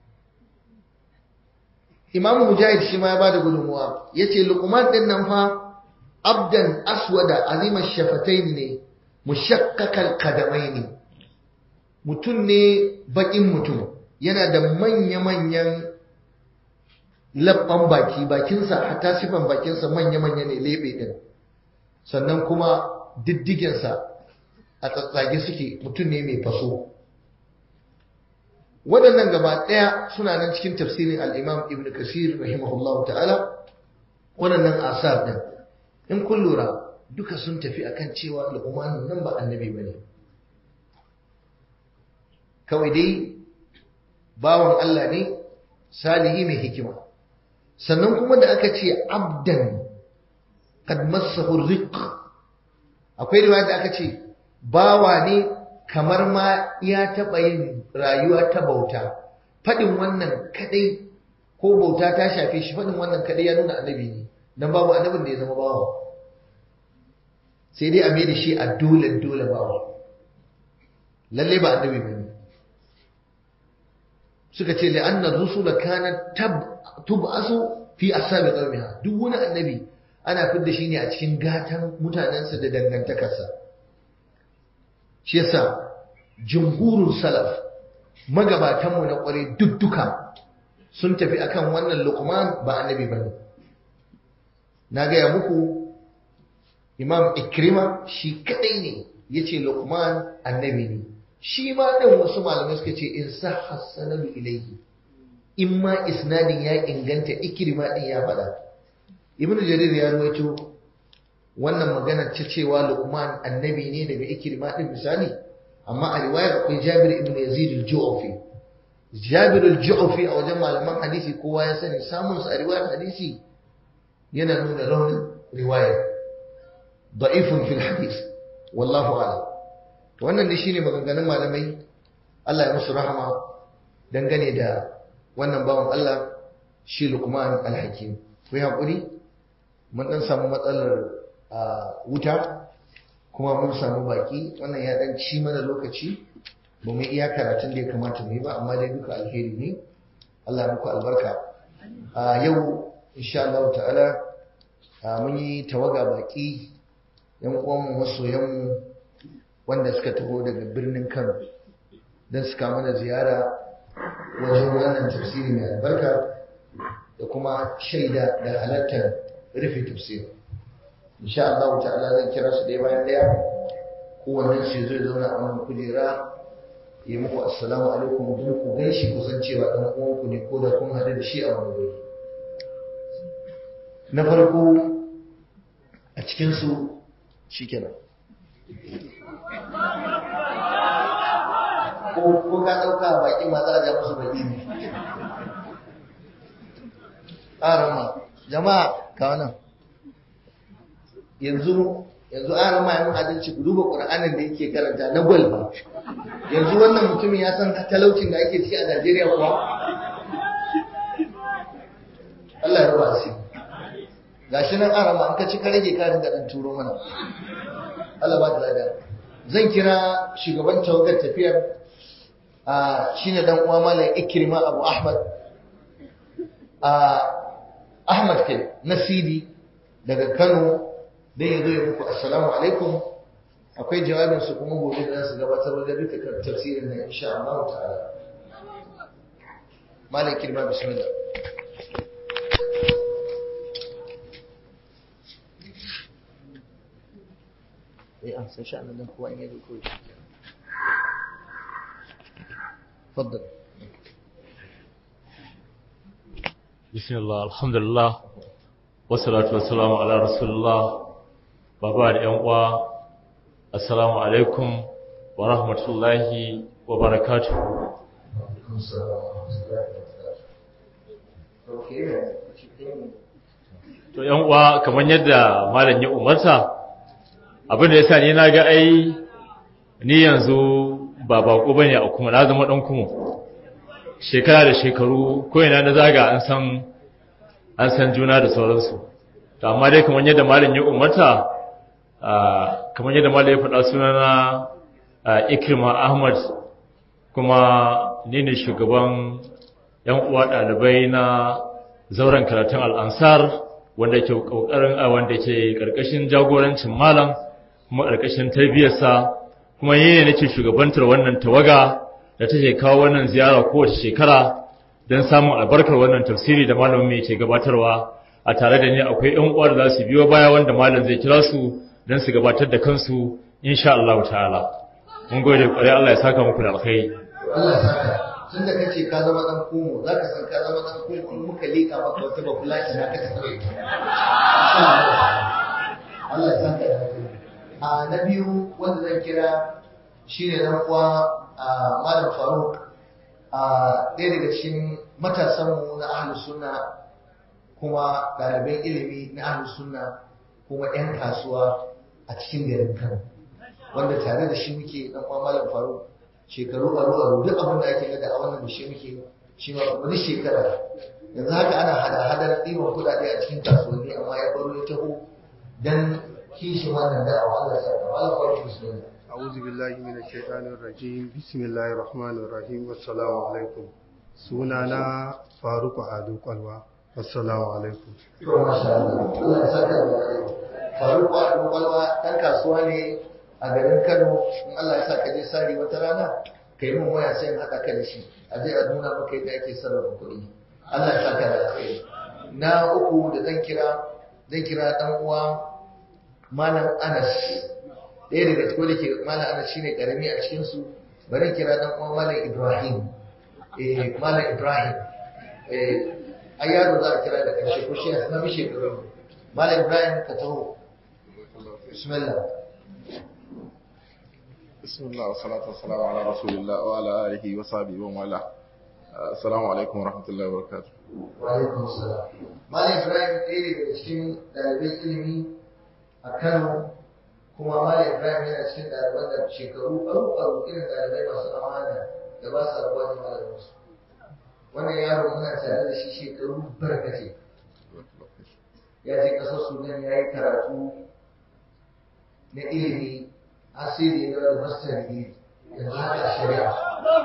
Imam Mujahid shi ma ya bada gudunmuwa yace luqman din nan fa abdan aswada azima shafatayn ne mushakkakal qadamaini mutum ne bakin mutum yana da manya-manyan labban baki bakinsa hatta sifan bakinsa manya-manya ne lebe din sannan kuma diddigensa a tsatsage suke mutum ne mai faso waɗannan gaba ɗaya suna nan cikin tafsirin al'imam ibn kasir rahimahullahu ta'ala waɗannan asar ɗin in kun lura duka sun tafi akan cewa al'umman nan ba annabi ba ne kawai dai bawan Allah ne salihi mai hikima sannan kuma da aka ce abdan kad massahu riq akwai riwaya da aka ce bawa ne kamar ma ya taɓa yin rayuwa ta bauta faɗin wannan kadai ko bauta ta shafe shi faɗin wannan kadai ya nuna annabi ne dan babu annabin da ya zama bawa sai dai a mai da shi a dole dole bawa lalle ba annabi ba ne suka ce la'anna rusula kana tub'asu fi asabi qaumiha duk wani annabi ana fidda shi ne a cikin gatan mutanensa da dangantakarsa shi yasa jumhurul salaf magabatanmu na kware duk duka sun tafi akan wannan luqman ba annabi bane na gaya muku imam ikrima shi kadai ne yace luqman annabi ne shi ma ɗin wasu malamai suka ce in sa hassanadu ilaihi in ma isnadin ya inganta ikirma ɗin ya faɗa ibn jarir ya ruwaito wannan magana ta cewa luqman annabi ne daga ikirma ɗin misali amma a riwayar akwai jabir ibn yazid al-ju'fi jabir al-ju'fi a wajen malaman hadisi kowa ya sani samun sa a riwayar hadisi yana nuna raunin riwayar da'ifun fil hadis wallahu a'lam wannan ne shine maganganun malamai Allah ya musu rahama dangane da wannan bawan Allah shi Luqman al-Hakim ku hakuri mun dan samu matsalar wuta kuma mun samu baki wannan ya dan ci mana lokaci ba mu iya karatun da ya kamata mu yi ba amma dai duka alheri ne Allah ya muku albarka a yau insha Allah ta'ala mun yi tawaga baki yan uwanmu masoyanmu wanda suka taho daga birnin Kano don suka mana ziyara wajen wannan tafsiri mai albarka da kuma shaida da halartar rufe tafsiri. Insha Allah ta'ala zan kira su ɗaya bayan ɗaya kowannen su zai zauna a wannan kujera yi muku assalamu alaikum don ku gan shi kusan cewa ɗan uwanku ne ko da kun haɗu da shi a wani wuri. Na farko a cikinsu shi kenan. ko ka ɗauka baƙi ma za a ja musu baƙi ne ƙarama jama'a ka wannan yanzu yanzu ƙarama yamin adalci ku duba ƙur'anin da yake karanta na gwal ba yanzu wannan mutumin ya san talaucin da ake ciki a Najeriya kuwa Allah ya raba shi gashi nan ƙarama an ka ci ka rage ka ringa ɗan turo mana Allah ba ta lada zan kira shugaban tawagar tafiyar shi ne dan uwa malam ikrima abu ahmad ahmad kai nasidi daga kano dan ya zo ya muku assalamu alaikum akwai jawabin su kuma gobe da su gabatar da duka tafsirin nan insha Allah ta'ala malam ikrima bismillah ايه احسن شأن ده هو ان يدو كويس تفضل بسم الله الحمد لله والصلاة والسلام على رسول الله بابا da ƴan uwa assalamu alaikum wa rahmatullahi wa barakatuh to ƴan uwa kamar yadda malam ya umarta abin da yasa ni na ga ai ni yanzu ba bako bane a kuma na zama dan kuma shekara da shekaru ko ina na zaga an san an san juna da sauransu to amma dai kamar yadda malam ya umarta kamar yadda malam ya faɗa sunana Ikrima Ahmad kuma ni ne shugaban yan uwa ɗalibai na zauren karatun al'ansar wanda ke ƙoƙarin a wanda ke ƙarƙashin jagorancin malam kuma ƙarƙashin tarbiyyarsa kuma yi ne nake shugabantar wannan tawaga da take kawo wannan ziyara kowace shekara don samun albarkar wannan tafsiri da malamin mai ke gabatarwa a tare da ni akwai ƴan uwa da za su biyo baya wanda malam zai kira su don su gabatar da kansu insha Allah ta'ala mun gode ƙwarai Allah ya saka muku da alkhairi Allah ya saka tun da kace ka zama dan komo za ka san ka zama dan komo in muka leka maka wata babulaci na ka tsaye Allah ya saka da a na biyu wanda zan kira shine dan uwa Malam Faruk a ɗaya daga cikin matasanmu na ahlus sunna kuma ɗaliban ilimi na ahlus sunna kuma 'yan kasuwa a cikin garin Kano wanda tare da shi muke dan uwa Malam Faruk shekaru aru aru duk abin da ake gada a wannan da shi muke shi ma wani shekara yanzu haka ana hada hadar ɗiban kuɗaɗe a cikin kasuwanni amma ya baro ya taho dan kishi wannan da'awa Allah ya saka Malam Faruk bismillah أعوذ بالله من الشيطان الرجيم بسم الله الرحمن الرحيم والسلام عليكم سنانا فاروق عدو قلوة والسلام عليكم to masha Allah Allah ya saka da alheri Faruk Ado Kwalwa dan kasuwa ne a garin Kano in Allah ya saka je sari wata rana kai mun waya sai in haɗa ka da shi a je a nuna maka yadda ake sarrafa kuɗi Allah ya saka da alheri na uku da zan kira zan kira dan uwa Malam Anas ɗaya daga cikin da ke Malam Anas shine karami a cikin su bari kira dan uwa Malam Ibrahim eh Malam Ibrahim eh ai yaro za a kira da ƙarshe ko shi ya sanar shekaru Malam Ibrahim ka taho bismillah بسم الله والصلاة والسلام على رسول الله وعلى آله وصحبه ومن والاه السلام عليكم ورحمة الله وبركاته Wa'alaikun salam. Malam Ibrahim ɗaya daga cikin ɗalibai ilimi a Kano, kuma Malam Ibrahim yana cikin ɗaliban da shekaru aru-aru irin ɗalibai masu amana da ba su rabuwa da malaminsu. Wannan yaro muna tare da shi shekaru barkace. Ya je ƙasar Sudan ya yi karatu na ilimi asiri da master degree yanzu haka shari'a.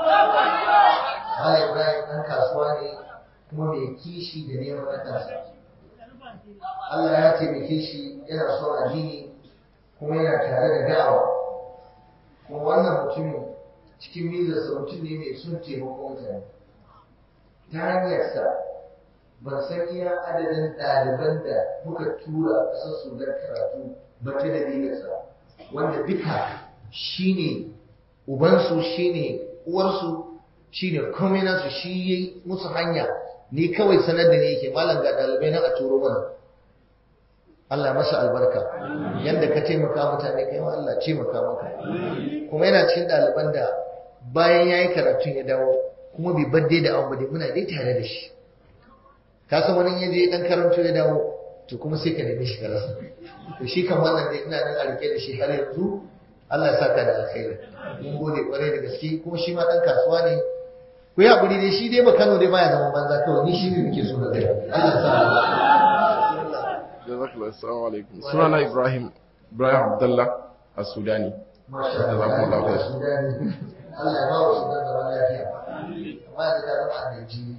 Malam Ibrahim ɗan kasuwa ne kuma mai kishi da neman na kansa. Allah ya taimake shi yana son addini kuma yana tare da da'awa. Kuma wannan mutumin cikin mizarsa mutum ne mai son taimakon mutane. Ta hanyarsa ban san iya adadin ɗaliban da muka tura ƙasar Sudan karatu ba ta dalilinsa wanda duka shine ubansu shine uwarsu shine komai nasu shi yi musu hanya ni kawai sanar da ni yake malam ga dalibai nan a turo mana Allah masa albarka yanda ka taimaka mutane kai ma Allah taimaka maka kuma yana cikin ɗaliban da bayan yayi karatun ya dawo kuma bai badde da abu dai muna dai tare da shi ka san wani yaje dan karanto ya dawo to kuma sai ka nemi shi ka rasa to shi kan wannan dai ina nan a rike da shi har yanzu Allah ya saka da alkhairi mun gode kwarai da gaske kuma shi ma dan kasuwa ne ku yi haƙuri dai shi dai ba Kano dai baya zaman banza kawai ni shi ne nake so na gaya Allah ya sa جزاك الله السلام عليكم سنانا إبراهيم إبراهيم عبد الله السوداني Masha Allah Jazakum Allah khair. Sudani. Allah ya ba wa Sudan zama lafiya amma da ka zama a Najeriya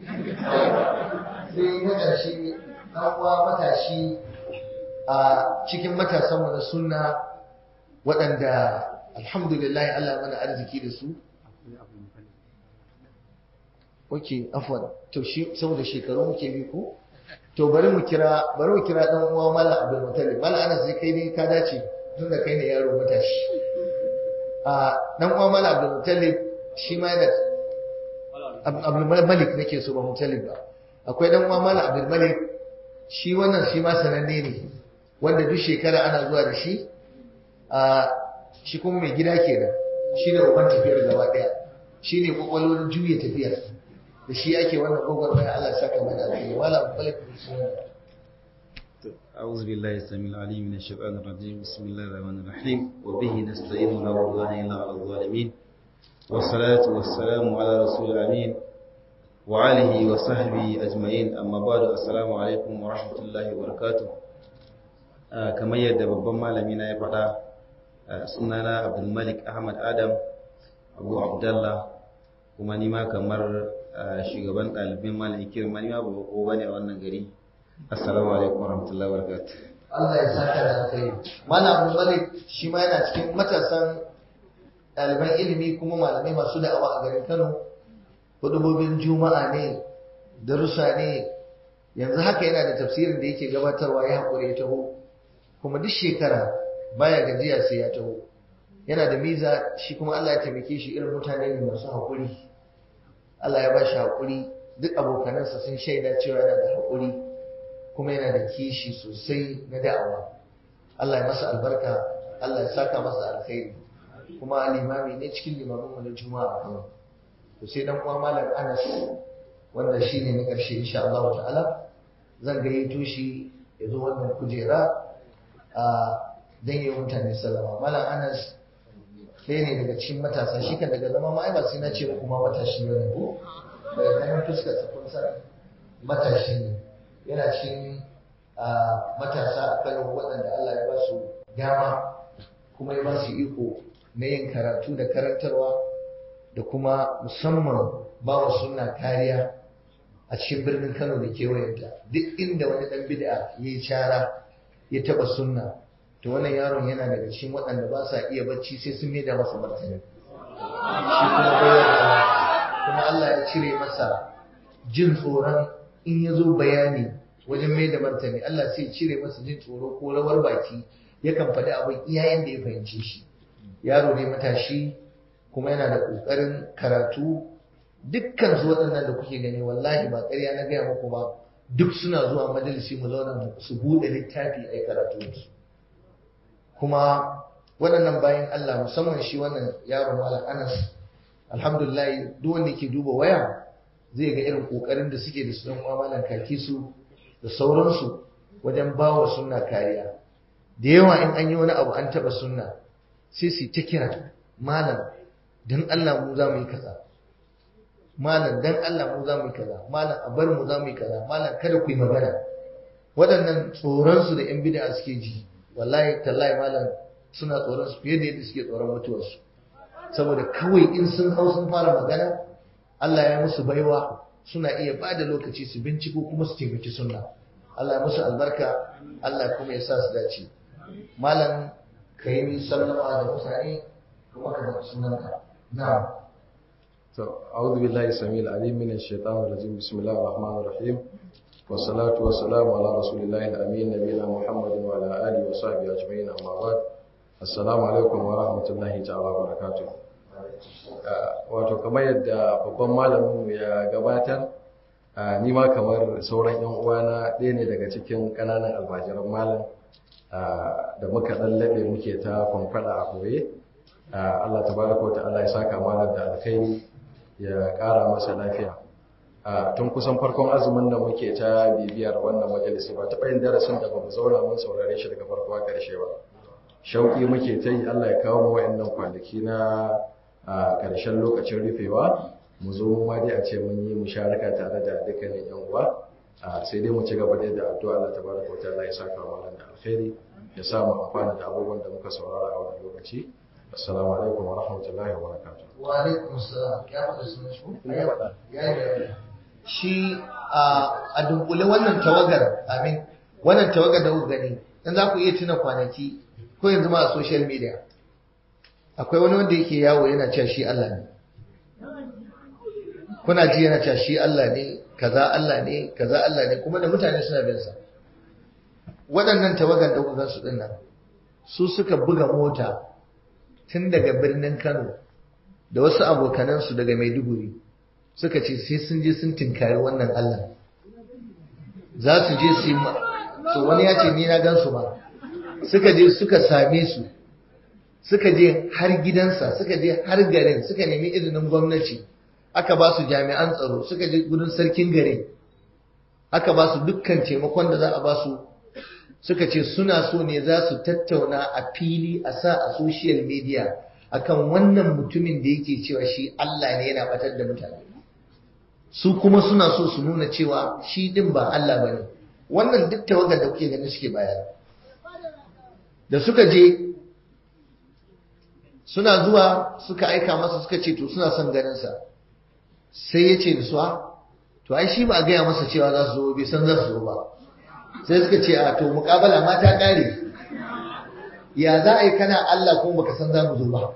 sai na ƙarshe ɗan uwa matashi a cikin matasanmu na sunna waɗanda alhamdulillah Allah mana arziki da su ok afwan to shi saboda shekaru muke bi ko to bari mu kira bari mu kira dan uwa mala abdul mutalib mala anas sai kai ne ka dace tun da kai ne yaro matashi a dan uwa mala abdul mutalib shi ma yana Ab- abdul malik nake so ba mutalib ba akwai dan uwa mala abdul malik shi wannan shi ma sananne ne wanda duk shekara ana zuwa da shi a shi kuma mai gida kenan shi ne uban tafiyar gaba daya shi ne kwakwalwar juya tafiyar da shi ake wannan gwagwarmaya Allah ya saka mana alheri wala balik bismillah أعوذ بالله السميع العليم من الشيطان الرجيم بسم الله الرحمن الرحيم وبه نستعين ولا عدوان إلا على الظالمين والصلاة والسلام على رسول الأمين وآله وصحبه أجمعين أما بعد السلام عليكم ورحمة الله وبركاته كما يدى babban malami na ya faɗa sunana Abdulmalik Ahmad Adam Abu Abdullah kuma ni ma kamar shugaban ɗalibin malam kirma ni ma ba ko bane a wannan gari assalamu alaikum warahmatullahi wabarakatuh Allah ya saka da alkhairi malam Abdul Malik shi ma yana cikin matasan ɗaliban ilimi kuma malamai masu da'awa a garin Kano hudubobin juma'a ne darussa ne yanzu haka yana da tafsirin da yake gabatarwa ya haƙuri ya taho kuma duk shekara baya gajiya sai ya taho yana da miza shi kuma Allah ya taimake shi irin mutane ne masu haƙuri Allah ya ba shi haƙuri duk abokanansa sun shaida cewa yana da haƙuri kuma yana da kishi sosai na da'awa Allah ya masa albarka Allah ya saka masa alkhairi kuma limami ne cikin limamin mu na juma'a kuma to sai dan uwa malam Anas wanda shine na karshe insha Allah ta'ala zan gayyato shi ya zo wannan kujera a dan yi mutane sallama malam Anas ɗaya ne daga cikin matasa shi kan daga zama ma ai ba sai na ce kuma matashi ne ko daga ganin fuskar sa kun san matashi ne yana cikin matasa a Kano waɗanda Allah ya ba su dama kuma ya ba su iko na yin karatu da karantarwa da kuma musamman ba wa suna kariya a cikin birnin Kano da kewayenta duk inda wani ɗan bid'a ya yi cara ya taɓa sunna to wannan yaron yana daga cikin waɗanda ba sa iya bacci sai sun maida masa martani shi kuma bayar kuma Allah ya cire masa jin tsoron in ya zo bayani wajen mai da martani Allah sai cire masa jin tsoro ko rawar baki yakan faɗi abin iyayen da ya fahimce shi yaro ne matashi kuma yana da ƙoƙarin karatu dukkan su waɗannan da kuke gani wallahi ba ƙarya na gaya muku ba duk suna zuwa majalisi mu zauna su buɗe littafi a karatu su kuma waɗannan bayan Allah musamman shi wannan yaron malam Anas alhamdulillah duk wanda ke duba waya zai ga irin ƙoƙarin da suke da su dan malam kaki su da sauransu wajen bawa sunna kariya da yawa in an yi wani abu an taba sunna sai su ta kira malam dan Allah mu za mu yi kaza malam dan Allah mu za mu yi kaza malam a bar mu za mu yi kaza malam kada ku yi magana waɗannan tsoron su da yan bid'a suke ji wallahi tallahi malam suna tsoron su fiye da yadda suke tsoron mutuwar su saboda kawai in sun hau sun fara magana Allah ya musu baiwa suna iya ba da lokaci su binciko kuma su taimaki sunna Allah ya musu albarka Allah kuma ya sa su dace malam ka yi sallama da mutane kuma ka da sunanka na'am to a'udhu billahi samil alim min ash-shaytanir rajim bismillahir rahmanir rahim wassalatu wassalamu ala rasulillahi al-amin nabiyina muhammadin wa ala alihi wa sahbihi ajma'in amma ba'd assalamu alaikum wa rahmatullahi ta'ala wa barakatuh wato kamar yadda babban malamin ya gabatar ni ma kamar sauran yan uwana ɗaya ne daga cikin ƙananan almajiran malam da muka ɗan laɓe muke ta kwamfada a ɓoye Allah tabaraka wa ta'ala ya saka malam da alkhairi ya ƙara masa lafiya tun kusan farkon azumin da muke ta bibiyar wannan majalisi ba taɓa yin darasin da ba mu zauna mun saurare shi daga farko a ƙarshe ba shauƙi muke ta yi Allah ya kawo mu wa'annan kwanaki na a ƙarshen lokacin rufewa mu zo mu ma dai a ce mun yi musharaka tare da dukkanin yan uwa sai dai mu ci gaba dai da addu'a Allah tabaraka wa ta'ala ya saka wa malam da alkhairi ya sa mu amfana da abubuwan da muka saurara a wannan lokaci assalamu alaikum wa rahmatullahi wa barakatuh wa alaikum assalam ya faɗa sunan shi ya yi shi a dunkule wannan tawagar amin wannan tawagar da kuka gani dan za ku iya tuna kwanaki ko yanzu ma a social media akwai wani wanda yake yawo yana cewa shi Allah ne kuna ji yana cewa shi Allah ne kaza Allah ne kaza Allah ne kuma da mutane suna bin sa waɗannan tawagan da kuka su dinnan su suka buga mota tun daga birnin Kano da wasu abokanan su daga Maiduguri suka ce sai sun je sun tinkari wannan Allah za su je su yi to wani ya ce ni na gan su ba suka je suka same su suka je har gidansa suka je har garin suka nemi izinin gwamnati aka ba su jami'an tsaro suka je gudun sarkin garin aka ba su dukkan taimakon da za a ba su suka ce suna so ne za su tattauna a fili a sa a social media akan wannan mutumin da yake cewa shi Allah ne yana batar da mutane su kuma suna so su nuna cewa shi din ba Allah bane wannan duk tawagar da kuke ganin suke bayani da suka je suna zuwa suka aika masa suka ce to suna son ganin sa sai ya ce da su to ai shi ba a gaya masa cewa za su zo bai san za su zo ba sai suka ce a to muƙabala ma ta ƙare ya za a yi kana Allah kuma baka san za mu zo ba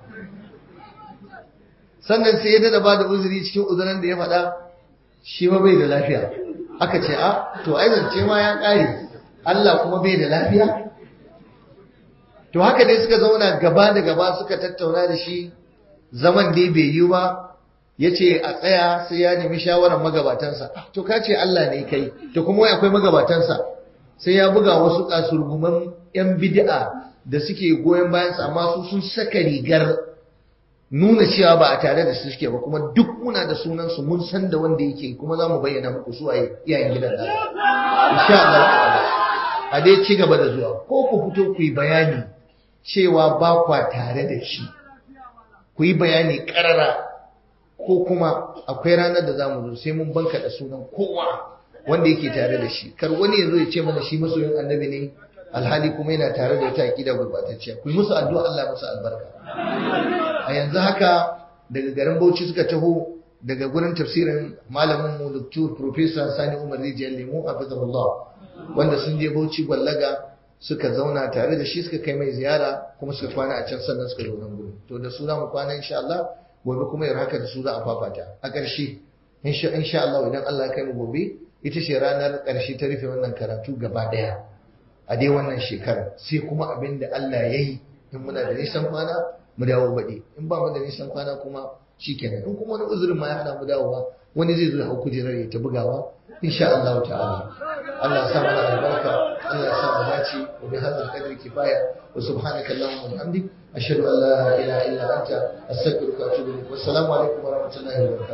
sannan sai ya dada ba da uzuri cikin uzuran da ya faɗa shi ma bai da lafiya aka ce a to ai zance ma ya ƙare Allah kuma bai da lafiya to haka dai suka zauna gaba da gaba suka tattauna da shi zaman dai bai yi ba ya ce a tsaya sai ya nemi shawarar magabatansa to ka ce Allah ne kai to kuma wai akwai magabatansa sai ya buga wasu kasurguman yan bid'a da suke goyon bayansa amma su sun saka rigar nuna cewa ba a tare da su suke ba kuma duk muna da sunan su mun san da wanda yake kuma za mu bayyana muku su waye iyayen gidan da insha Allah a dai ci gaba da zuwa ko ku fito ku yi bayani cewa ba kwa tare da shi ku yi bayani karara ko kuma akwai ranar da za mu zo sai mun banka da sunan kowa wanda yake tare da shi kar wani ya zo ya ce mana shi masoyin annabi ne alhali kuma yana tare da wata aqida gurbatacciya ku yi musu addu'a Allah musu albarka a yanzu haka daga garin Bauchi suka taho daga gurin tafsirin malamin mu Dr. Professor Sani Umar Rijiyar Lemu hafizahullah wanda sun je Bauchi gwallaga suka zauna tare da shi suka kai mai ziyara kuma suka kwana a can sannan suka zo nan gurin to da su za mu kwana insha Allah gobe kuma yar haka da su za a fafata a ƙarshe insha Allah idan Allah ya kai mu gobe ita ce ranar ƙarshe ta rufe wannan karatu gaba ɗaya a dai wannan shekarar sai kuma abin da Allah ya yi in muna da nisan kwana mu dawo baɗi in ba mu da nisan kwana kuma shikenan in kuma wani uzurin ma ya hana mu dawowa wani zai zo ya hau kujerar ya ta bugawa insha Allah ta'ala Allah ya sa mana albarka Allah ya sa mu dace wa bi hadzal qadri kifaya wa subhanaka allahumma wa bihamdik ashhadu an la ilaha illa anta astaghfiruka wa atubu ilaik wassalamu alaikum wa rahmatullahi wa barakatuh